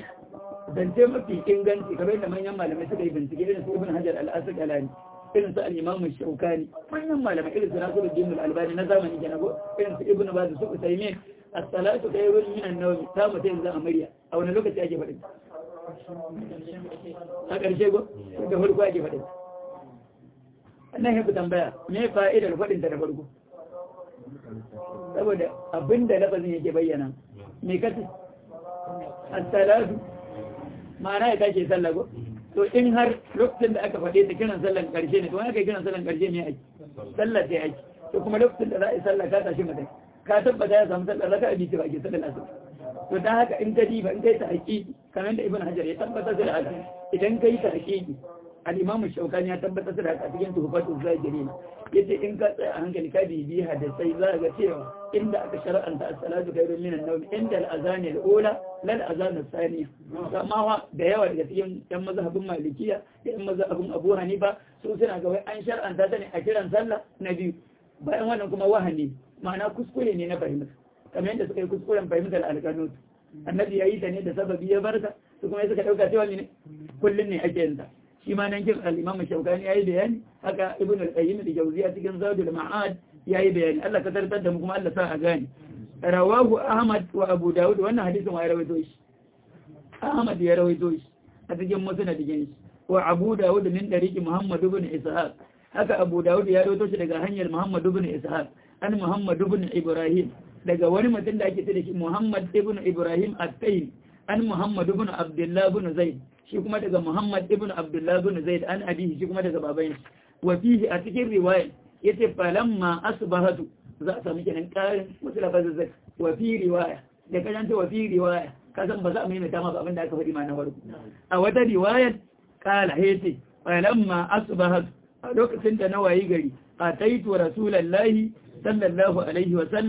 zance mafi inganci kamar da manyan malamai suka yi bincike irin su ibn hajar al-asqalani irin su al-imam shaukani manyan malamai irin su nasiruddin al-albani na zamani kenan ko irin su ibn baz su usaymin as-salatu khairun min an-nawm ta mutai yanzu a murya a wani lokaci ake faɗin a ƙarshe go da farko ake faɗin annan yafi tambaya me fa'idar faɗin ta da farko saboda abinda lafazin yake bayyana me kace as-salatu ma'ana ya tashi sallah ko to in har lokacin da aka faɗe ta kiran sallan ƙarshe ne to wani kai kiran sallan ƙarshe ne aiki sallah sai aiki to kuma lokacin da za a yi sallah ka tashi mutum ka tabbata ya samu sallah raka a biyu ba ke sallar asir to dan haka in ka diba in kai ta haƙiƙi kamar da ibn hajar ya tabbata da haka idan kai ta haƙiƙi al-imam shaukani ya tabbata da haka cikin tuhfatul zakirin yace in ka tsaya a hankali ka bibi hadisai za ga cewa inda aka shar'anta as-salatu khairun min an-nawm inda al-azan al-ula lal azan al-thaniya amma wa da yawa daga cikin yan mazhabin malikiya da yan mazhabin abu hanifa su suna ga wai an shar'anta ta ne a kiran sallah na biyu bayan wannan kuma wahani ma'ana kuskure ne na fahimta kamar yadda suka yi kuskuren fahimtar alƙanut annabi ya yi ta ne da sababi ya barka su kuma suka ɗauka cewa ne kullum ne ake yin ta shi ma nan kin al-imam shaukani yayi bayani haka ibn al-qayyim da jawziya cikin zadul ma'ad yayi bayani Allah ka tartar da mu kuma Allah sa a gane rawahu ahmad wa abu daud wannan hadisin wa ya rawaito shi ahmad ya rawaito shi a cikin musnad din shi wa abu daud min dariki muhammad ibn ishaq haka abu daud ya rawaito shi daga hanyar muhammad ibn ishaq an muhammad ibn ibrahim daga wani mutum da ake ce da shi muhammad ibn ibrahim at-tayyib an muhammad ibn abdullah ibn zaid shi kuma daga Muhammad ibn Abdullah ibn Zaid an abihi shi kuma daga baban shi wa fihi a cikin riwaya yace falamma asbahatu za a samu kenan karin wasu lafazin zak wa fi riwaya da kajan ta wa fi riwaya ka san ba za a mai mata maka abin da aka faɗi ma na farko a wata riwaya kala yace falamma asbahatu a lokacin da na wayi gari ataitu rasulullahi sallallahu alaihi wa sallam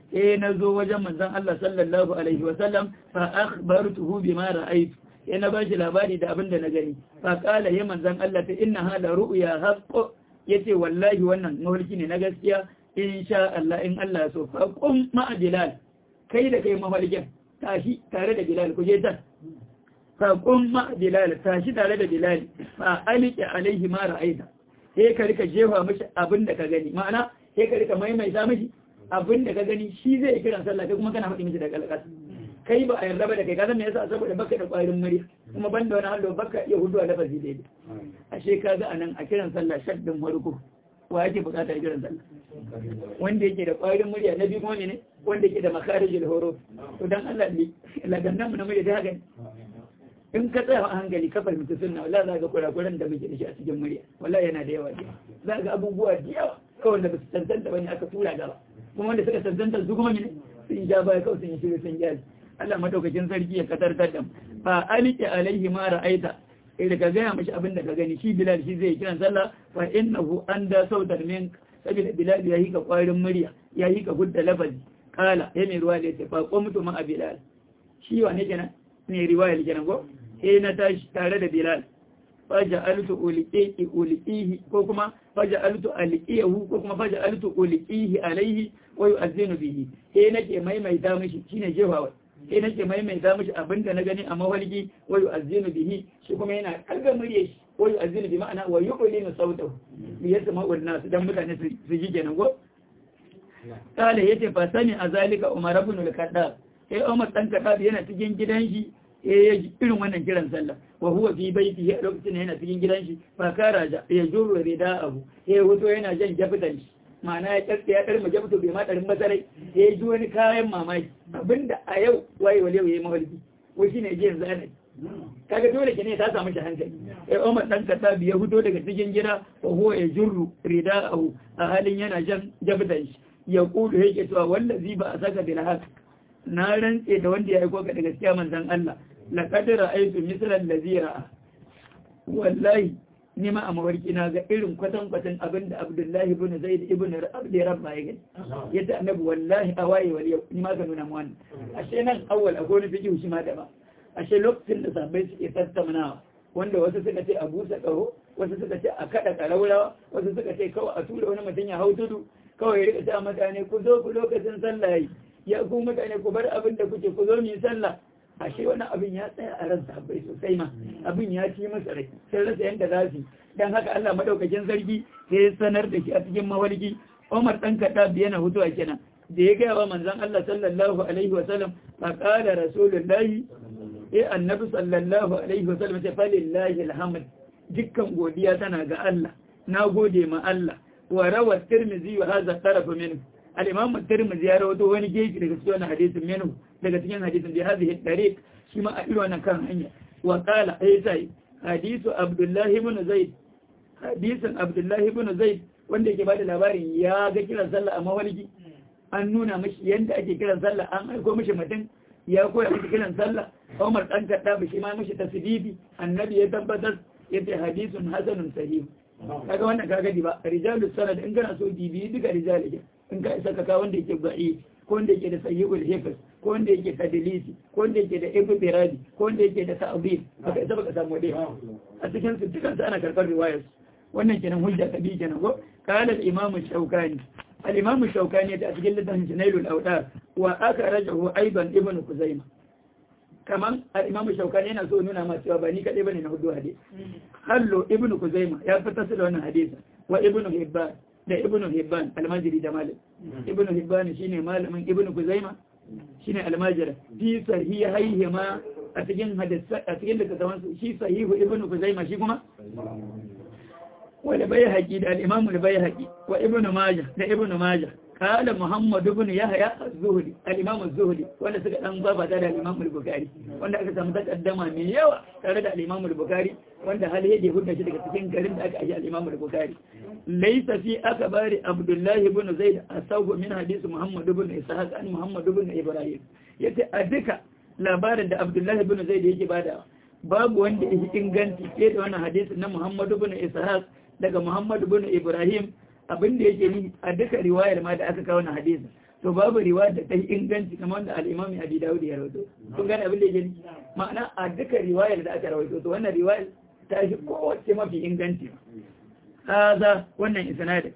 eh na zo wajen manzon Allah sallallahu alaihi wa sallam fa akhbartuhu bima ra'aytu eh na bashi labari da abin da na gani fa qala ya manzon Allah ta inna hada ru'ya haqqo yace wallahi wannan mafarki ne na gaskiya insha Allah in Allah ya so fa qum ma bilal kai da kai mafarkin tashi tare da bilal ku je ta fa qum ma bilal tashi tare da bilal fa aliki alaihi ma ra'aita sai ka rika jefa mishi abin da ka gani ma'ana sai ka rika maimaita mishi abin da ka gani shi zai kiran sallah kai kuma kana faɗi mishi da kalkas kai ba a yarda ba da kai ka san me yasa saboda baka da ƙwarin murya kuma banda wani hallo baka iya hudu a lafazi daidai ashe ka ga anan a kiran sallah shaddin farko wa yake bukatar kiran sallah wanda yake da ƙwarin murya na biyu kuma ne wanda yake da makarijul horo to dan Allah ne lagannan mu na murya da haka in ka tsaya a hankali ka fahimci sunna wallahi za ga kurakuran da muke da shi a cikin murya wallahi yana da yawa za ga abubuwa da yawa kawai da ba su tantanta bane aka tura gaba kuma wanda suka tantanta su kuma ne sun ja baya kawai sun yi shiru sun gyara Allah madaukakin sarki ya katar da fa aliki alaihi ma ra'aita eh ka gaya mashi abin da ka gani shi Bilal shi zai kiran sallah fa innahu anda sautar min saboda Bilal ya yi ka kwarin murya ya yi ka gudda lafazi kala ya mai ruwa da ya ce fa qumtu ma Bilal shi wane kenan ne riwaya kenan ko eh na tashi tare da Bilal faja altu uliqihi uliqihi ko kuma faja altu aliqihu ko kuma faja altu uliqihi alaihi wa yu'azzinu bihi eh nake maimaita mishi shine jefawa eh nake maimaita mishi abinda na gani a mawalgi wa yu'azzinu bihi shi kuma yana kalga murye shi wa yu'azzinu bi ma'ana wa yu'linu sautahu li yasma'u an-nas dan mutane su ji kenan ko kale yace fa sani azalika umar ibn al-khattab eh umar dan khattab yana cikin gidan shi ya ji irin wannan kiran sallah wa huwa fi baiti a lokacin yana cikin gidan shi fa kara ya jurru rida abu ya hoto yana jan jafitan shi ma'ana ya tsarki ya ɗarma jafito bai ma ɗarin masarai ya ji wani kayan mamaki abinda a yau waye wale ya yi mafarki wai shine ji yanzu ana kaga dole ke ne ta samu shi hankali ya umar dan kasa ya fito daga cikin gida wa huwa ya jurru rida abu a halin yana jan jafitan shi ya kudu yake cewa wallazi ba a saka bil haq na rantse da wanda ya aiko ka da gaskiya manzon Allah laqad ra'aytu mislan ladhi ra'a wallahi ni ma a mawarki na ga irin kwatan kwatan abin da Abdullahi ibn Zaid ibn Abdi Rabba ya gani yadda annabi wallahi a waye wal yau ni ma ka nuna mu wannan ashe nan awwal a gona fiki shi ma da ba ashe lokacin da sabai suke tattaunawa wanda wasu suka ce a busa karo wasu suka ce a kada karaurawa wasu suka ce kawai a tura wani mutum ya hau tudu kawai ya rika ta mutane ku zo ku lokacin sallah ya ku mutane ku bar abin da kuke ku zo mu yi sallah ashe wani abin ya tsaya a ran sahabbai sosai ma abin ya ci masa rai sai rasa yanda za su dan haka Allah madaukakin sarki sai ya sanar da shi a cikin mawalki Umar dan Khattab yana hutuwa kenan da ya gaya wa manzon Allah sallallahu alaihi wa sallam fa qala rasulullahi eh annabi sallallahu alaihi wa sallam ta falillahi alhamd dukkan godiya tana ga Allah na gode ma Allah wa rawa tirmizi wa hadha taraf minhu al-imam at-tirmidhi ya rawaito wani gefe daga cikin hadisin minhu daga cikin hadisin da hadhihi tariq shi ma a irin wannan kan hanya wa qala ay sai hadisu abdullah ibn zaid hadisin abdullah ibn zaid wanda yake bada labarin ya ga kiran sallah a mawalki an nuna mishi yanda ake kiran sallah an aiko mishi mutum ya koya mishi kiran sallah Umar dan kadda shi ma mishi tasbibi annabi ya tabbatar yace hadisun hasanun sahih kaga wannan kaga di ba rijalus sanad in kana so dibi duka rijalike in ka isa ka wanda yake ba'i ko wanda yake da sayyul hifz ko wanda yake tadlisi ko wanda yake da ibtiradi ko wanda yake da ta'dil baka isa baka samu dai a cikin su dukan su ana karbar riwayar wannan kenan hujja ta bi kenan ko qala al-imam shaukani al-imam shaukani a cikin littafin jinailul awdar wa akhrajahu aidan ibn kuzaima kaman al-imam shaukani yana so nuna ma cewa ba ni kadai bane na hudu hadisi hallo ibn kuzaima ya fitar da wannan hadisi wa ibn hibban da ibn hibban almajiri da malik ibn hibban shine malamin ibn kuzaima shine almajira fi sahihaihi ma a cikin hadisa a cikin littattafan su shi sahihu ibn kuzaima shi kuma wal bayhaqi da al-imam al-bayhaqi wa ibn majah da ibn majah قال محمد بن يحيى الزهري الامام الزهري wanda suka dan baba da al-imam al-bukhari wanda aka samu takaddama mai yawa tare da al-imam al-bukhari wanda hal yake hudda shi daga cikin garin da aka aje al-imam al-bukhari laysa fi akbari abdullah ibn zaid asawbu min hadith muhammad ibn ishaq an muhammad ibn ibrahim yace a duka labarin da abdullah ibn zaid yake bada babu wanda yake inganci fiye da wannan hadisi na muhammad ibn ishaq daga muhammad ibn ibrahim abin da yake ni a duka riwayar ma da aka kawo na hadisin to to babu riwaya da ta yi inganci kamar wanda al-imam Abi Dawud ya rawaito kun gane abin da yake ma'ana a duka riwayar da aka rawaito to wannan riwayar ta shi kowace mafi inganci haza wannan isnadin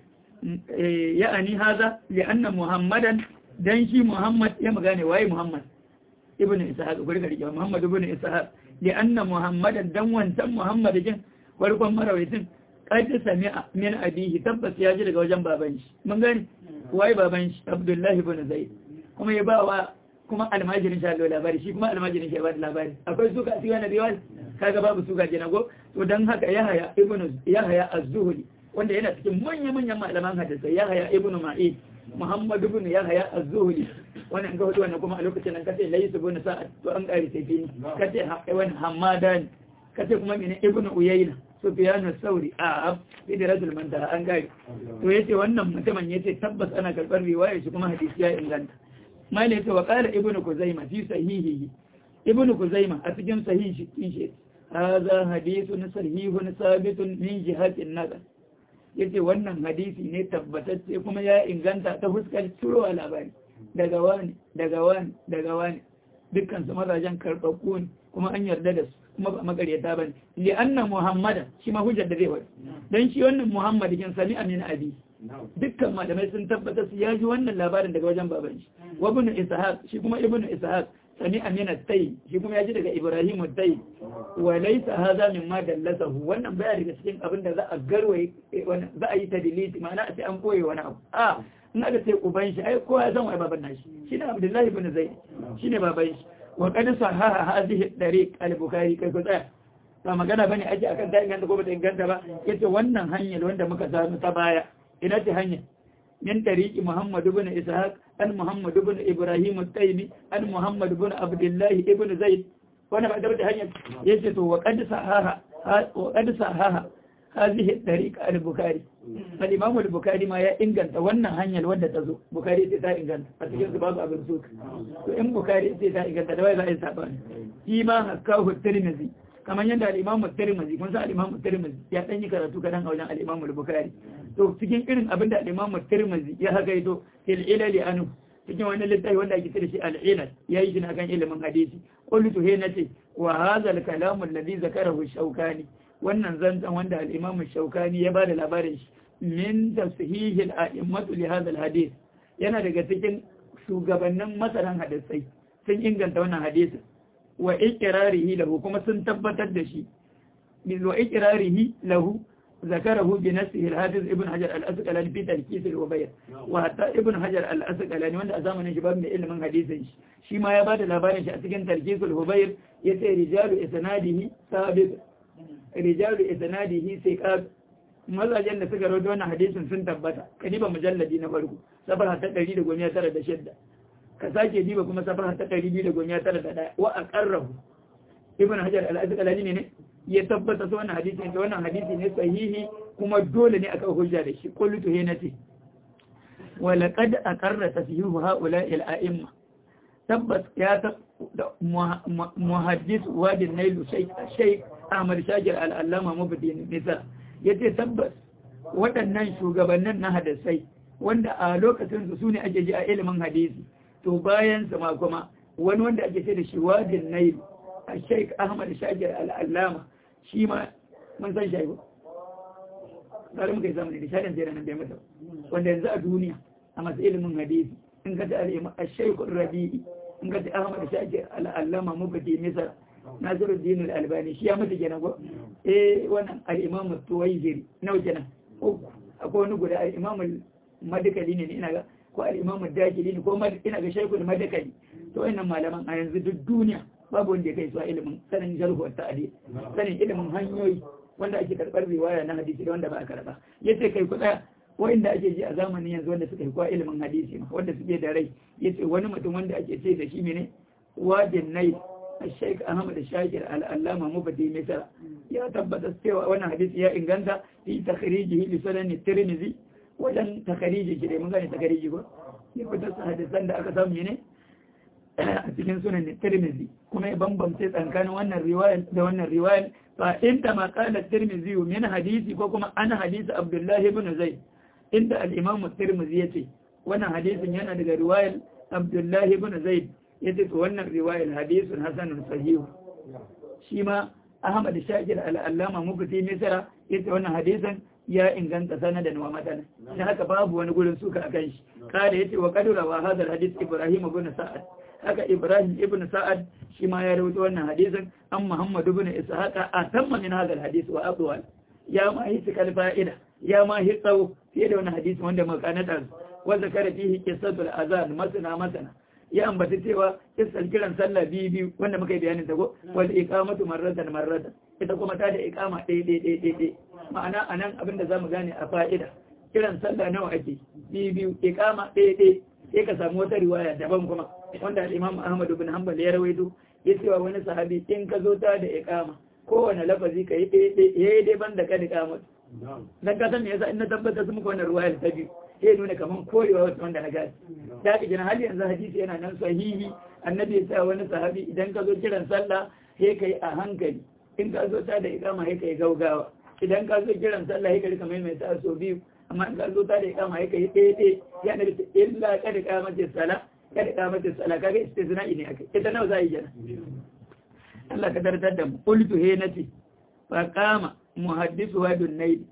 ya'ani haza li anna muhammadan dan shi muhammad ya magane waye muhammad ibnu ishaq guri gari muhammad ibnu ishaq li anna muhammadan dan wancan muhammad jin farkon marawaitin qad sami'a min abihi tabbas ya ji daga wajen baban shi mun gani waye baban shi abdullahi ibn zaid kuma ya ba wa kuma almajirin sha Allah labari shi kuma almajirin shi ya ba da labari akwai suka a cikin wannan riwaya kaga babu suka kenan go to dan haka yahaya ibnu yahaya az-zuhri wanda yana cikin manya-manyan malaman hadisai yahaya ibnu ma'id muhammad ibn yahaya az-zuhri wannan ga hudu wannan kuma a lokacin nan kace laysu ibn sa'ad to an kare sai fini kace wani hamadan kace kuma mene ibnu uyayna sufyan as-sauri a idratul mantaha an gari to yace wannan mutumin yace tabbas ana karbar riwaya shi kuma hadisi ya inganta mali yace wa qala ibnu kuzaima fi sahihihi ibnu kuzaima a cikin sahihi shi hadha hadithun sahihun sabitun min jihatin nazar yace wannan hadisi ne tabbatacce kuma ya inganta ta fuskar cirowa labari daga wani daga wani daga wani dukkan su mazajen karɓaɓɓu ne kuma an yarda da su kuma ba magaryata ba ne li anna muhammadan shi ma hujjar da zai wani dan shi wannan muhammad kin sami amin abi dukkan malamai sun tabbatar su ya ji wannan labarin daga wajen baban shi wa ibn ishaq shi kuma ibn ishaq sami amin at-tay shi kuma ya ji daga ibrahim at-tay wa laysa hadha mimma dallasahu wannan baya daga cikin abin da za a garwaye za a yi tadlisi ma'ana a ce an koyi wani abu a in aka ce uban shi ai kowa ya san wai baban nashi shine abdullahi ibn zaid shine baban shi wa qad sahaha hadhihi tariq al-bukhari kai ko tsaya ba magana bane ake akan ta inganta ko bata inganta ba yace wannan hanyar wanda muka samu ta baya ina ce hanya min tariqi muhammad ibn ishaq an muhammad ibn ibrahim at-taymi an muhammad ibn abdullah ibn zaid wannan ba da hanyar yace to wa qad sahaha wa qad sahaha هذه الطريقة البخاري فالإمام البخاري ما ينقل wannan hanyar wadda ta zo Bukhari sai ta inganta a cikin su babu abin suka to in Bukhari sai ta inganta da wai za a yi sabani shi ma hakahu Tirmidhi kamar yadda al-Imam Tirmidhi kun san al-Imam Tirmidhi ya dan yi karatu kadan a wajen al-Imam Bukhari to cikin irin abin da al-Imam Tirmidhi ya hakaito fil ilali anu cikin wani littafi wanda ake kira shi al-ilal yayi shi kan ilimin hadisi qultu he nace wa hadha al-kalam alladhi zakarahu Shawkani wannan zanzan wanda al'imamun shaukani ya ba da labarin shi min tasihihil a'immatu li hadha hadith yana daga cikin shugabannin masaran hadisai sun inganta wannan hadisi wa iqrarihi lahu kuma sun tabbatar da shi bil wa iqrarihi lahu ذكره بنفسه الحافظ ابن حجر الأسقلاني في تلكيس الوبير وحتى ابن حجر الأسقلاني وانت أزامن شباب من علم حديث شي ما يبادل لبارن شأتكين تلكيس الوبير يتي رجال إسناده ثابت rijalu isnadihi thiqat mazajen da suka rawaito wannan hadisin sun tabbata ka diba mujalladi na farko safar ta 196 ka sake diba kuma safar ta 291 wa aqarrahu ibn hajar al-asqalani ne ya tabbata su wannan hadisi ne wannan hadisi ne sahihi kuma dole ne aka hujja da shi qultu hinati wa laqad aqarra tashihu ha'ula'i al-a'imma tabbas ya muhaddis wadin nailu shaykh Ahmad Shakir al'allama mabudin nisa ya ce tabbas waɗannan shugabannin na hadisai wanda a lokacinsu su ne ake ji a ilimin hadisi to bayan ma kuma wani wanda ake ce da shi wadin nail a sheik Ahmad Shakir al'allama shi ma mun san shaibu tare muka yi zamani da shaɗin sai nan bai mata wanda yanzu a duniya a masu ilimin hadisi in ka ta al'imma a shaikun rabi'i in ka ta Ahmad Shakir al'allama mabudin nisa nasiru dinu albani shi ya mutu kenan ko eh wannan al-imam tuwaijiri nawa kenan uku akwai wani guda al-imam madakali ne ina ga ko al-imam dakili ne ko ina ga shaykhul madakali to wannan malaman a yanzu duk duniya babu wanda ya kai su a ilimin sanin jarhu wa ta'dil sanin ilimin hanyoyi wanda ake karbar riwaya na hadisi da wanda ba a karba yace kai ku tsaya wanda ake ji a zamanin yanzu wanda suka yi kwa ilimin hadisi ma wanda suke da rai yace wani mutum wanda ake ce da shi ne wadin nai الشيخ أحمد الشاكر الألامة مبدي مثلا يا تبت استوى وانا حديث يا إنغانتا في تخريجه لسنن الترمذي وجن تخريجه كده من غير تخريجه يبدأ حديثان da aka samu ne a cikin sunan Tirmidhi kuma ya bambamce tsakanin wannan riwayar da wannan riwayar fa inda ma qala Tirmidhi min hadisi ko kuma ana hadisi Abdullah ibn Zaid inda al-Imam Tirmidhi yace wannan hadisin yana daga riwayar abdullahi ibn zaid yace to wannan riwayar hadisun hasanun sahihu shi ma ahmad shakir al-allama mufti misra yace wannan hadisin ya inganta sanadan wa matan dan haka babu wani gurin suka akan shi kada yace wa qadura wa hadha hadith ibrahim ibn sa'ad haka ibrahim ibn sa'ad shi ma ya rawaito wannan hadisin an muhammad ibn ishaq atamma min hadha hadith wa aqwal ya ma yi sikal fa'ida ya ma yi tsawo fiye da wannan hadisi wanda muka kanata wa zakara fihi qisatul azan masana masana ya ambata cewa kisar kiran sallah biyu biyu wanda muka yi bayanin ta ko wal iqamatu marratan marratan ita kuma ta da iqama ɗaya ɗaya ɗaya ɗaya ma'ana anan abin da zamu gane a fa'ida kiran sallah nawa ake biyu biyu iqama ɗaya ɗaya sai ka samu wata riwaya daban kuma wanda al-Imam Ahmad ibn Hanbal ya rawaito ya cewa wani sahabi in ka zo ta da iqama kowane lafazi ka yi ɗaya ɗaya yayi dai ban da ka iqama dan ka san me yasa in na tabbata su muka wannan riwaya ta biyu sai nuna kaman korewa wata wanda na gani da ka gina hali yanzu hadisi yana nan sahihi annabi ya sa wani sahabi idan ka zo kiran sallah sai kai a hankali in ka zo ta da ikama sai kai gaugawa idan ka zo kiran sallah sai ka rika maimaita so biyu amma in ka zo ta da ikama sai kai ɗaya ɗaya ya nabi ta illa kada kamace sala kada kamace sala kaga istisna ne akai ita nawa za a yi jana Allah ka dartar da mu qultu he nati fa qama muhaddisu wa dunnaydi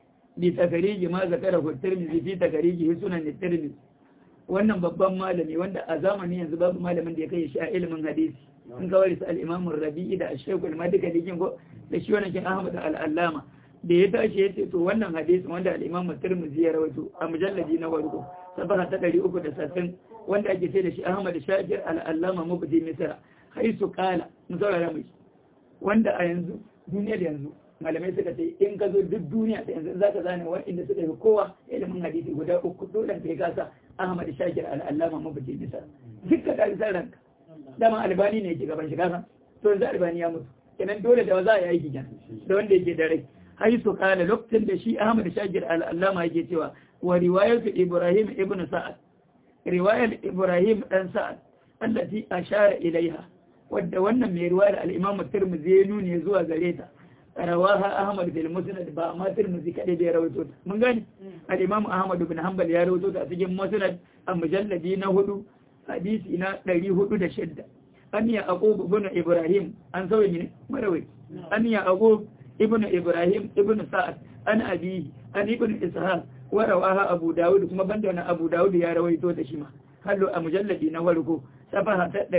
بتخريج ما ذكره الترمذي في تخريجه سنن الترمذي wannan babban malami wanda a zamani yanzu babu malamin da ya kai shi a ilimin hadisi in kawai su al-Imam Rabi'i da Ash-Shaykh al-Madika dikin ko da shi wannan kin Ahmad al-Allama da ya tashi yace to wannan hadisi wanda al-Imam Tirmidhi ya rawaito a mujalladi na farko sabaha ta 360 wanda ake ce da shi Ahmad Shakir al-Allama mubdi Misra haisu qala musawara mai wanda a yanzu duniyar yanzu malamai suka ce in ka zo duk duniya da yanzu za ka zane waɗanda suka yi kowa ilimin hadisi guda uku dole ka yi kasa Ahmad Shakir al-Allama mabaji bisa dukkan ɗalisan ranka dama albani ne yake gaban shi kasa to yanzu albani ya mutu kenan dole da za a yi aiki kenan da wanda yake da rai hai su kala lokacin da shi Ahmad Shakir al-Allama yake cewa wa riwayatu Ibrahim ibn Sa'ad riwayar Ibrahim dan Sa'ad allati ashara ilaiha wadda wannan mai riwayar al-Imam Tirmidhi ya nuni zuwa gare ta rawaha Ahmad bil Musnad ba ma Tirmidhi kadai bai rawaito ta mun gani al-Imam Ahmad bin Hanbal ya rawaito ta a cikin Musnad a mujalladi na hudu hadisi na 406 an ya aqub ibn Ibrahim an sauye ne marawai an ya aqub ibn Ibrahim ibn Sa'ad an abi an ibn Ishaq wa rawaha Abu Dawud kuma banda wannan Abu Dawud ya rawaito ta shi ma hallo a mujalladi na farko safaha ta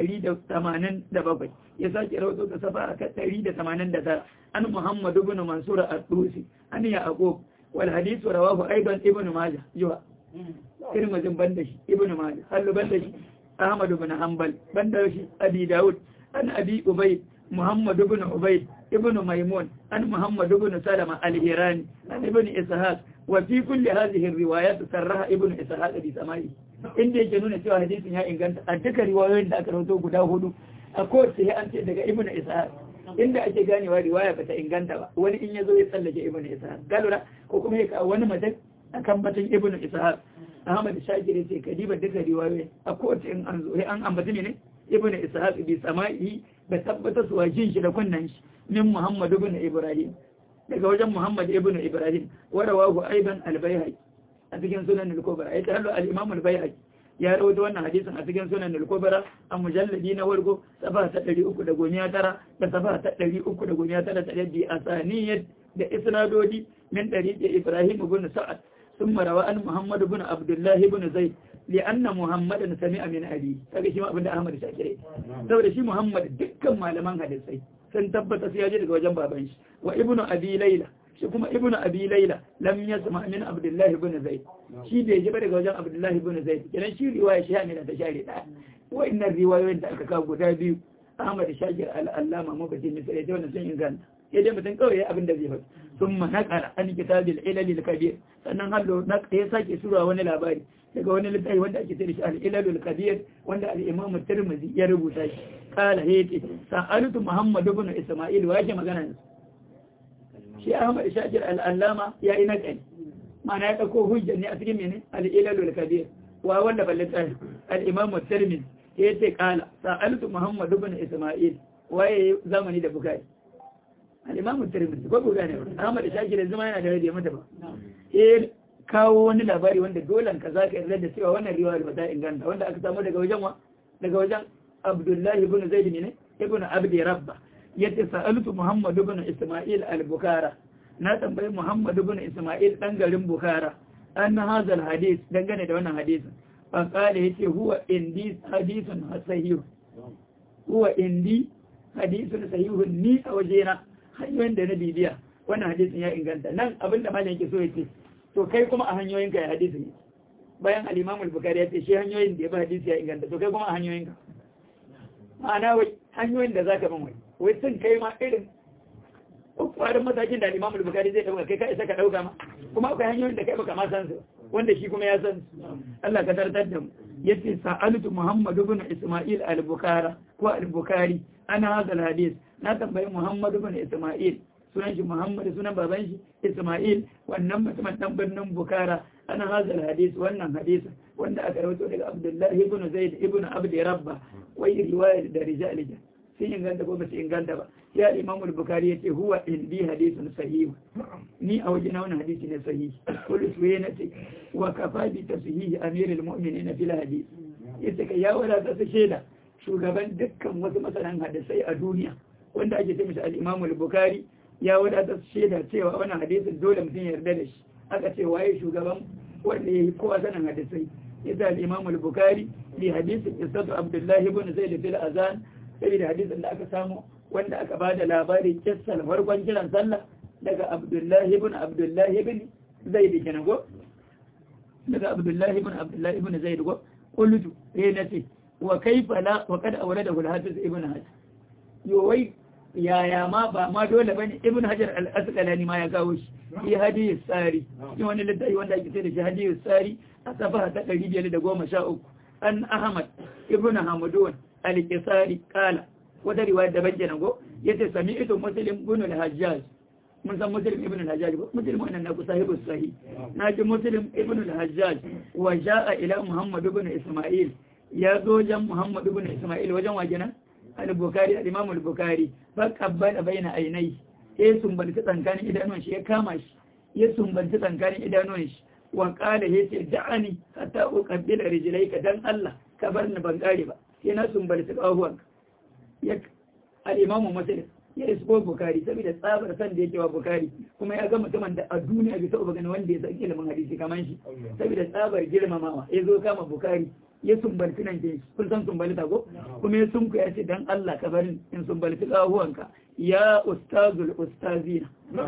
187 ya sake rawaito ta safaha ta 189 an Muhammad ibn Mansur ad-Dusi an Yaqub wal hadith rawahu aidan ibn Majah jiwa Tirmidhi banda shi ibn Majah hallo banda shi Ahmad ibn Hanbal banda shi Abi Dawud an Abi Ubayd Muhammad ibn Ubayd ibn Maimun an Muhammad ibn Salama al-Hirani an ibn Ishaq wa fi kulli hadhihi ar-riwayat sarraha ibn Ishaq bi samai inda yake nuna cewa hadisin ya inganta a duka riwayoyin da aka rawaito guda hudu a kowace sai an ce daga ibnu ishaq inda ake ganewa riwaya bata inganta ba wani in yazo ya tsallake ibnu ishaq galura ko kuma ya kawo wani mutum akan batun ibnu ishaq ahmad shakir yace kadiba duka riwayoyi a kowace in an zo an ambaci ne ibnu ishaq bi sama'i da tabbata su wajin shi da kunnan shi min muhammad ibn ibrahim daga wajen muhammad ibn ibrahim wa rawahu aidan al-bayhaqi a cikin sunan al-kubra ya tarallo al-imam al-bayhaqi ya rawaito wannan hadisin a cikin sunan al-kubra a mujalladi na wargo safa ta 319 da safa ta 319 ta bi asaniyat da isnadodi min tariqi ibrahim ibn sa'ad ثم روى عن محمد بن عبد الله بن زيد لأن محمد سمع من أبي kaga shi ma abinda Ahmad Shakire saboda shi Muhammad dukkan malaman hadisai sun tabbata sai ya je daga wajen baban shi wa ibnu abi layla shi kuma ibnu abi layla lam yasma min abdullah ibn zaid shi bai ji ba daga wajen abdullah ibn zaid kenan shi riwaya shi ne ta share da wa'annan riwayoyin da aka kawo guda biyu Ahmad Shakir al-Allama mabadi misali da wannan sun inganta ya dai mutum kawai abin da zai faɗi sun manakara an kitabil ilalil kabir sannan hallo na ya sake sura wani labari daga wani littafi wanda ake tare shi al-ilalul kabir wanda al-imam tirmidhi ya rubuta shi kala hete sa'altu muhammad ibn isma'il wa yake magana shi ahmad shakir al-allama ya yi nakali ma'ana ya dauko hujja ne a cikin mene al-ilalul kabir wa wanda ballata al-imam tirmidhi yace kala sa'altu muhammad ibn isma'il waye zamani da bukari al'imamu tirmidhi ko guda ne ba ahmad shakir zama yana da rage mata ba eh kawo wani labari wanda dole ka za ka yarda da cewa wannan riwayar ba ta inganta wanda aka samu daga wajen wa daga wajen Abdullahi ibn Zaid ne ibn Abdi Rabba yace sa'altu Muhammad ibn Isma'il al-Bukhara na tambayi Muhammad ibn Isma'il dan garin Bukhara an hadha al-hadith dangane da wannan hadisin fa qala yace huwa indi hadithun sahih huwa indi hadithun sahihun ni a wajena hanyoyin da na bibiya wannan hadisin ya inganta nan abinda malam yake so yace to kai kuma a hanyoyin ka ya hadisi ne bayan al-Imam al-Bukhari ya ce shi hanyoyin da ya ba hadisi ya inganta to kai kuma a hanyoyin ka ma'ana wai hanyoyin da zaka bin wai wai sun kai ma irin kwarin matakin da al-Imam al-Bukhari zai dauka kai ka isa ka dauka ma kuma akwai hanyoyin da kai baka ma san su wanda shi kuma ya san su Allah ka tartar da mu yace sa'altu Muhammad ibn Isma'il al-Bukhari ko al-Bukhari ana hadha al-hadith na tambayi Muhammad ibn Isma'il sunan shi Muhammad sunan baban shi Isma'il wannan mutumin dan birnin Bukhara ana hadha al-hadith wannan hadisin wanda aka rawaito daga Abdullah ibn Zaid ibn Abd Rabba wai riwayar da rijal sun inganta ko ba su inganta ba ya Imam al-Bukhari yace huwa indi hadithun sahih ni a wajen wannan hadisi ne sahih kullu suwayna ce wa kafa bi tashihi amir al-mu'minin fil hadith yace kai ya wala ta shaida shugaban dukkan wasu masanan hadisai a duniya wanda ake ce mishi al-Imam al-Bukhari ya wadata shaida cewa wannan hadisin dole mutum ya yarda da shi aka ce waye shugaban wanda ya yi kowa sanin hadisai yasa al-Imam al-Bukhari li hadisin qissatu Abdullah ibn Zaid fil azan saboda hadisin da aka samu wanda aka bada labari kissal farkon kiran sallah daga Abdullah ibn Abdullah ibn Zaid kenan go daga Abdullah ibn Abdullah ibn Zaid go qultu eh nace wa kaifa la wa qad awradahu al-hafiz ibn Hajar yo wai yaya ma ba ma dole bane ibn hajar al-asqalani ma ya kawo shi fi hadith sari shi wani littafi wanda ake ce da shi hadith sari a safa ta 513 an ahmad ibn hamadun al-qisari kala wata riwaya da bayyana go yace sami'tu muslim ibn al-hajjaj mun san muslim ibn al-hajjaj ba muslim wannan na sahibu sahih naji muslim ibn al-hajjaj wa jaa ila muhammad ibn isma'il ya zo jan muhammad ibn isma'il wajen wajena al-bukhari al-imam al-bukhari fa qabbala baina aynai ya sumbanci tsankanin idanuwan shi ya kama shi ya sumbanci tsankanin idanuwan shi wa qala yace da'ani hatta uqabbila rijlayka dan Allah ka bar ni ban kare ba sai na sumbanci kahuwan ya al-imam muslim ya isko bukari saboda tsabar san da yake wa bukari kuma ya ga mutumin da a duniya bai taɓa gani wanda ya san ilimin hadisi kamar shi saboda tsabar girmamawa ya zo kama bukari ya sumbalci nan ke kun san sumbalita ko kuma ya sunku ya ce dan Allah ka bari in sumbalci kahuwanka ya ustazul ustazina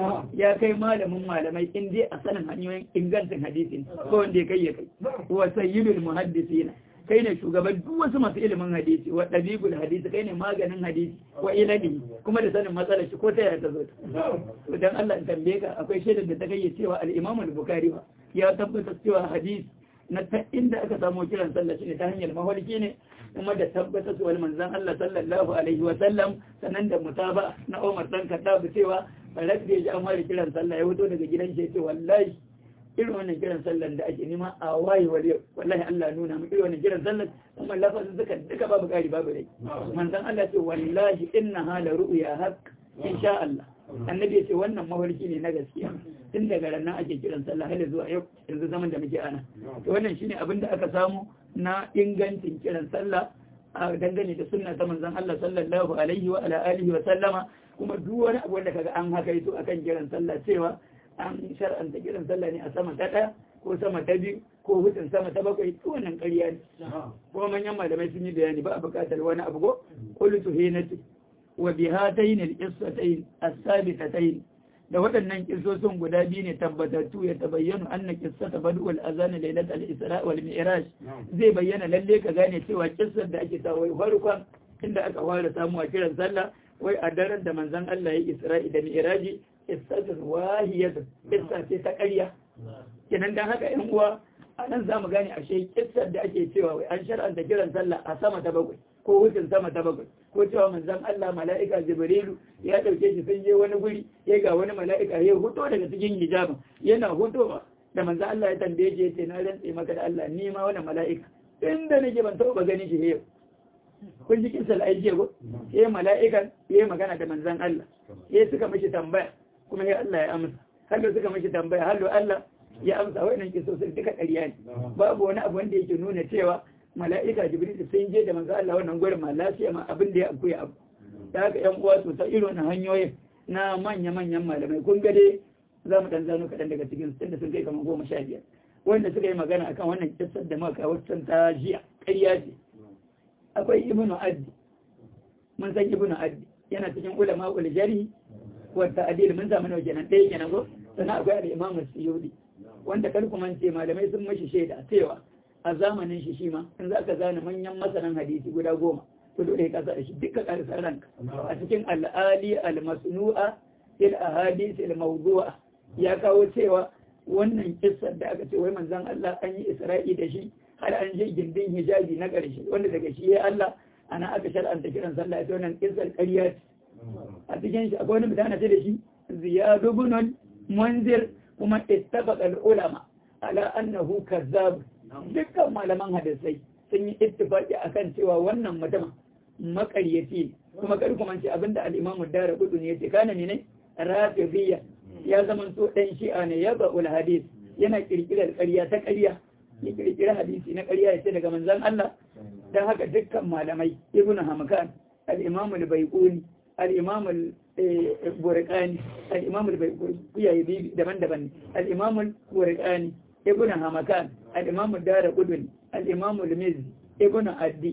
ya kai malamin malamai in dai a sanin hanyoyin ingancin hadisi ko wanda ya kai ya kai wa sayyidul muhaddisina kai ne shugaban duk wasu masu ilimin hadisi wa ɗabibul hadisi kai ne maganin hadisi wa ilani kuma da sanin matsalar shi ko ta yaya ta zo to dan Allah in tambaye ka akwai shaidar da ta kai cewa al-Imam al-Bukhari ba ya tabbatar cewa hadisi na ta inda aka samu kiran sallah shine ta hanyar mahalki ne kuma da tabbatar wal manzon Allah sallallahu alaihi wa sallam sanan da mutaba na Umar dan Khattab cewa farat da ya ji amma kiran sallah ya fito daga gidan shi ya ce wallahi irin wannan kiran sallan da ake nema a waye wale wallahi Allah nuna mu irin wannan kiran sallan kuma lafazin suka duka babu kari babu rai manzon Allah ce wallahi inna hala ru'ya haqq insha Allah annabi ya ce wannan mafarki ne na gaskiya tun daga ranar ake kiran sallah har zuwa yau yanzu zaman da muke ana to wannan shine abin da aka samu na ingancin kiran sallah a dangane da sunna ta manzon Allah sallallahu alaihi wa ala alihi wa sallama kuma duk wani abu da kaga an haka yato akan kiran sallah cewa an shar'anta kiran sallah ne a sama ta ɗaya ko sama ta biyu ko hutun sama ta bakwai to wannan ƙarya ne kuma manyan malamai sun yi bayani ba a buƙatar wani abu ko qultu hinati wa bi hatayn al-qissatayn as-sabitatayn da waɗannan kissosin guda biyu ne tabbatattu ya tabayyana anna qissata bad'ul azan laylat al-isra wal mi'raj zai bayyana lalle ka gane cewa kissar da ake sa wai farkon inda aka fara samu a kiran sallah wai a daren da manzon Allah ya isra'i da mi'raji qissatun wahiyatun qissa ce ta ƙarya kenan dan haka ƴan uwa a nan zamu gane ashe kissar da ake cewa wai an shar'anta kiran sallah a sama ta bakwai ko wucin sama ta bakwai ko cewa manzon Allah mala'ika Jibrilu ya dauke shi sun je wani guri ya ga wani mala'ika ya huto daga cikin hijabin yana hutowa da manzon Allah ya tambaye shi yace na rantse maka da Allah ni ma wannan mala'ika inda nake ban taɓa ganin shi yau kun ji kinsal aiki ko ya mala'ikan ya magana da manzon Allah ya suka mishi tambaya kuma ya Allah ya amsa hallo suka mishi tambaya hallo Allah ya amsa wannan kisosin duka ƙarya ne babu wani abu wanda yake nuna cewa mala'ika jibril sun je da manzo Allah wannan gurin ma lafiya ma abin da ya abu ya abu da haka yan uwa to ta irin hanyoyin na manya manyan malamai kun ga dai za mu dan zano kaɗan daga cikin tunda sun kai kamar goma sha biyar wanda suka yi magana akan wannan kissar da muka kawo ta jiya ƙarya ce akwai ibnu addi mun san ibnu addi yana cikin ulama ul jari wa ta'dil mun zama nawa kenan ɗaya kenan ko sannan akwai al-imam as-suyudi wanda kar kuma ce malamai sun mashi shaida cewa a zamanin shi shi ma in za ka zana manyan masanan hadisi guda goma to dole ka sa shi duka karsar ranka a cikin al-ali al-masnu'a il ahadith al-mawdu'a ya kawo cewa wannan kissar da aka ce wai manzon Allah an yi Isra'i da shi har an je gindin hijabi na ƙarshe wanda daga shi ya Allah ana aka shar'anta kiran sallah ta wannan kissar ƙarya ce a cikin shi akwai wani mutane ce da shi ziyad ibn munzir kuma ittafaqa al-ulama ala annahu kazzab dukkan malaman hadisai sun yi ittifaqi akan cewa wannan mutum makaryaci kuma kar kuma ce abinda al-imamu dara kudu ne yace kana ne ne rafidiyya ya zama so dan shi'a ne ya ba'ul hadis yana kirkirar ƙarya ta ƙarya ya kirkira hadisi na ƙarya ya ce daga manzon Allah dan haka dukkan malamai ibn hamkan al-imam al-baiquni al-imam al-burqani al-imam al-baiquni ya yi daban-daban al-imam al-burqani ibn hamakan al-imam ad-dara qudni al-imam al-mizzi ibn addi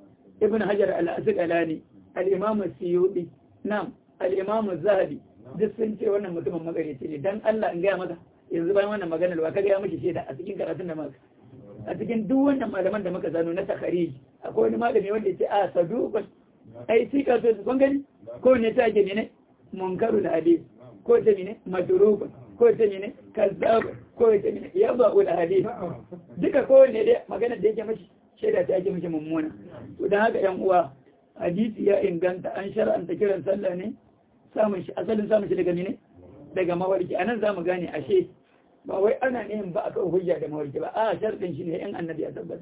ibn hajar al-asqalani al-imam as-suyuti nam al-imam az-zahabi duk sun ce wannan mutumin magareci ne dan Allah in gaya maka yanzu bayan wannan maganar ba ka gaya miki shaida a cikin karatun da maka a cikin duk wannan malaman da muka zano na takharij akwai wani malami wanda ya ce a saduqun ai sika so kun gani ko ne ta ke ne munkarul hadith ko ta ne madrubun ko ta ne kazzab ko ta ne yabul hadith duka ko ne dai magana da yake mashi shaida ta yake mashi mummuna to dan haka yan uwa hadisi ya inganta an shar'anta kiran sallah ne samun shi asalin samun shi daga ne daga mawarki anan zamu gane ashe ba wai ana neman ba akan hujja da mawarki ba a sharɗin shi ne in annabi ya tabbata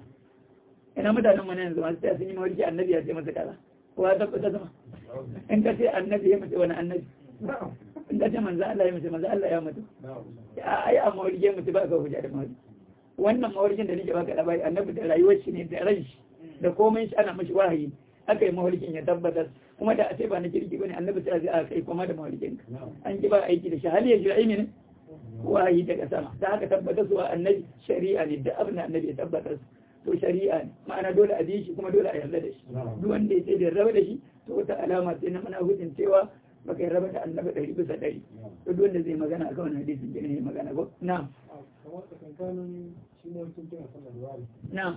ina mutanen mu ne yanzu masu tsaya sun yi mawarki annabi ya ce masa kaza ko ya tabbata sama in ka ce annabi ya mace wani annabi in ka ce manzo Allah ya mace manzo Allah ya mutu ai a mawarki ya mutu ba ka hujja da mawarki wannan mawarkin da nake baka labari annabi da rayuwar shi ne da ran shi da komai shi ana mashi wahayi aka yi mawarkin ya tabbatar kuma da a ce ba na kirki bane annabi sai a kai kuma da mawarkin an ki ba aiki da shi hali ya ji ne wahayi daga sama ta haka tabbatar zuwa annabi shari'a ne da abin da annabi ya tabbatar to shari'a ne ma'ana dole a bi shi kuma dole a yarda da shi duk wanda ya ce da raba da shi to wata alama sai na mana hujin cewa baka yi raba da annabi ɗari bisa ɗari to duk wanda zai magana a kan hadisin gina ne magana ko na na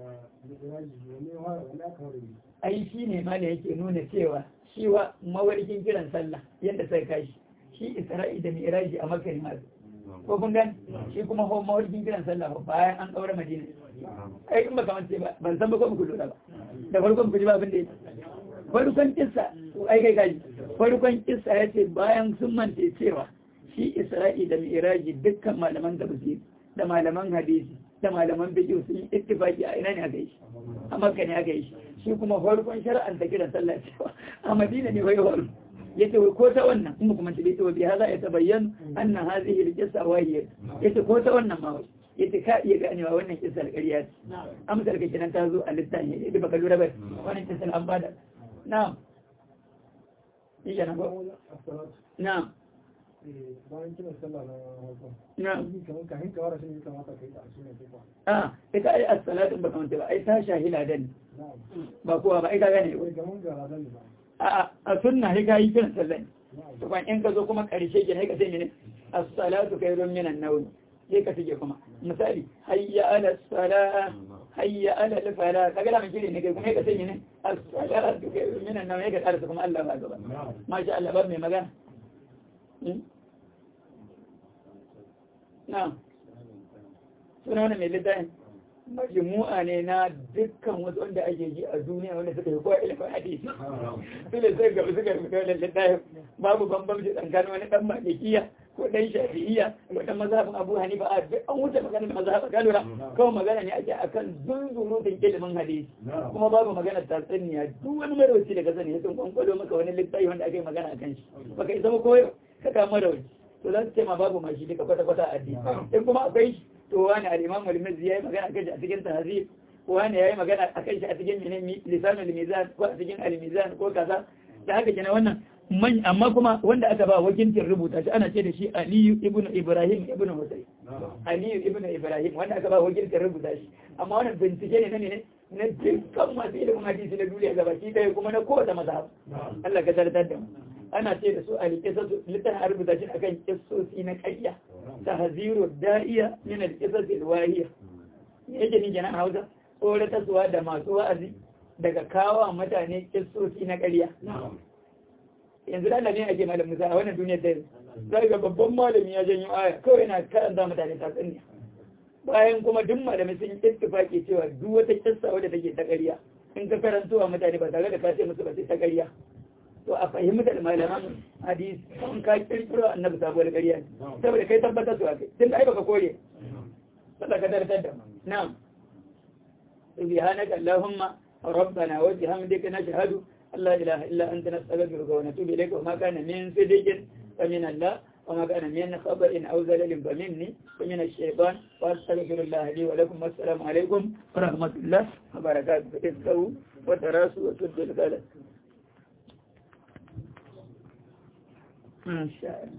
ai shi ne ma da yake nuna cewa shi wa mawarkin kiran sallah yadda sai kashi shi isra'i da mi'raji a makka ne ma ko kun gani shi kuma ho mawarkin kiran sallah bayan an daura madina ai in baka mance ba ban san ba ko muku lura ba da farkon ku ji ba abin da yake farkon kissa ai kai kaji farkon kissa yace bayan sun mance cewa shi isra'i da mi'raji dukkan malaman tafsir da malaman hadisi da malaman fiqh sun yi ittifaki a ina ne aka yi shi a makka ne aka yi shi shi kuma farkon shar'an ta kiran sallah cewa a madina ne wai wani yace ko ta wannan in kuma tabi to bi hada ya tabayyan anna hadhihi al-qissa wahiya yace ko ta wannan ma wai yace ka iya ganewa wannan kissa al-ƙarya ce amsar ka kenan ta zo a littafin yace baka lura ba wannan kissa an bada na'am iya na ko na'am
bayan kiran sallah na farko
na'am
kamar ka hinka wara shi ne kamata kai da shi ne ko
ah ita ai as-salatu baka manta ba ai ta shahila dan
na'am
ba kowa ba ai ka gane
wai gaman gara dan ba
a a sunna sai ka yi kiran sallah to kan in ka zo kuma karshe ke sai ka ce mene as-salatu khairun minan nawm sai ka tige kuma misali hayya ala salah hayya ala al-fala kaga da mun kire ne kai kuma sai ka ce mene as-salatu khairun minan nawm sai ka karasa kuma Allah ba gaba masha Allah ba mai magana na suna wani mai littafin majmu'a ne na dukkan wasu wanda ake ji a duniya wanda suka yi kowa ilimin hadisi su ne sai gaba suka rubuta wannan littafin babu bambamci tsakanin wani dan malikiya ko dan shafi'iyya ko dan mazhabin abu hanifa a duk an wuce magana da mazhabin galura kawai magana ne ake akan zunzurutun ilimin hadisi kuma babu magana tatsuniya duk wani marauci da ka sani ya sun kwankwalo maka wani littafi wanda aka yi magana akan shi baka isa ba koyo ka kama marauci to za su ce ma babu ma shi duka kwata-kwata a addini in kuma akwai shi to wani al-imam al-mizzi yayi magana akan shi a cikin tahzib wani yayi magana akan shi a cikin menene lisanul mizan ko a cikin al-mizan ko kaza da haka kenan wannan man amma kuma wanda aka ba wakilcin rubuta shi ana ce da shi Aliyu ibn Ibrahim ibn Husayn Aliyu ibn Ibrahim wanda aka ba wakilcin rubuta shi amma wannan bincike ne na ne na dukkan masu ilimin hadisi na duniya gabaki ɗaya kuma na kowace mazhab Allah ka tartar da mu ana ce da su al-qisas litan a rubuta shi akan kissosi na ƙarya tahziru da'iya min al-qisas al-wahiya yake ni kenan Hausa tsoratarwa da masu wa'azi daga kawo mutane kissosi na ƙarya yanzu da ne ake malam Musa a wannan duniyar da yanzu sai ga babban malami ya janyo aya kawai yana karanta mutane tatsuniya bayan kuma duk malamai sun ittifaki cewa duk wata kissa wadda take ta ƙarya in ka karanto wa mutane ba tare da ka ce musu ba sai ta ƙarya to a fahimtar malaman hadisi kan ka kirkiro annabi sabuwar ƙarya ne saboda kai tabbatar su akai tun da ai baka kore sada ka tartar da na'am subhanaka allahumma rabbana wa bihamdika nashhadu an la ilaha illa anta nastaghfiruka wa natubu ilayka wa ma kana min sidqin fa min allah وما كان من خبر أو زلل فمني ومن الشيطان وأستغفر الله لي ولكم والسلام عليكم ورحمة الله وبركاته فتذكروا وتراسوا وسدوا الغلط ما شاء الله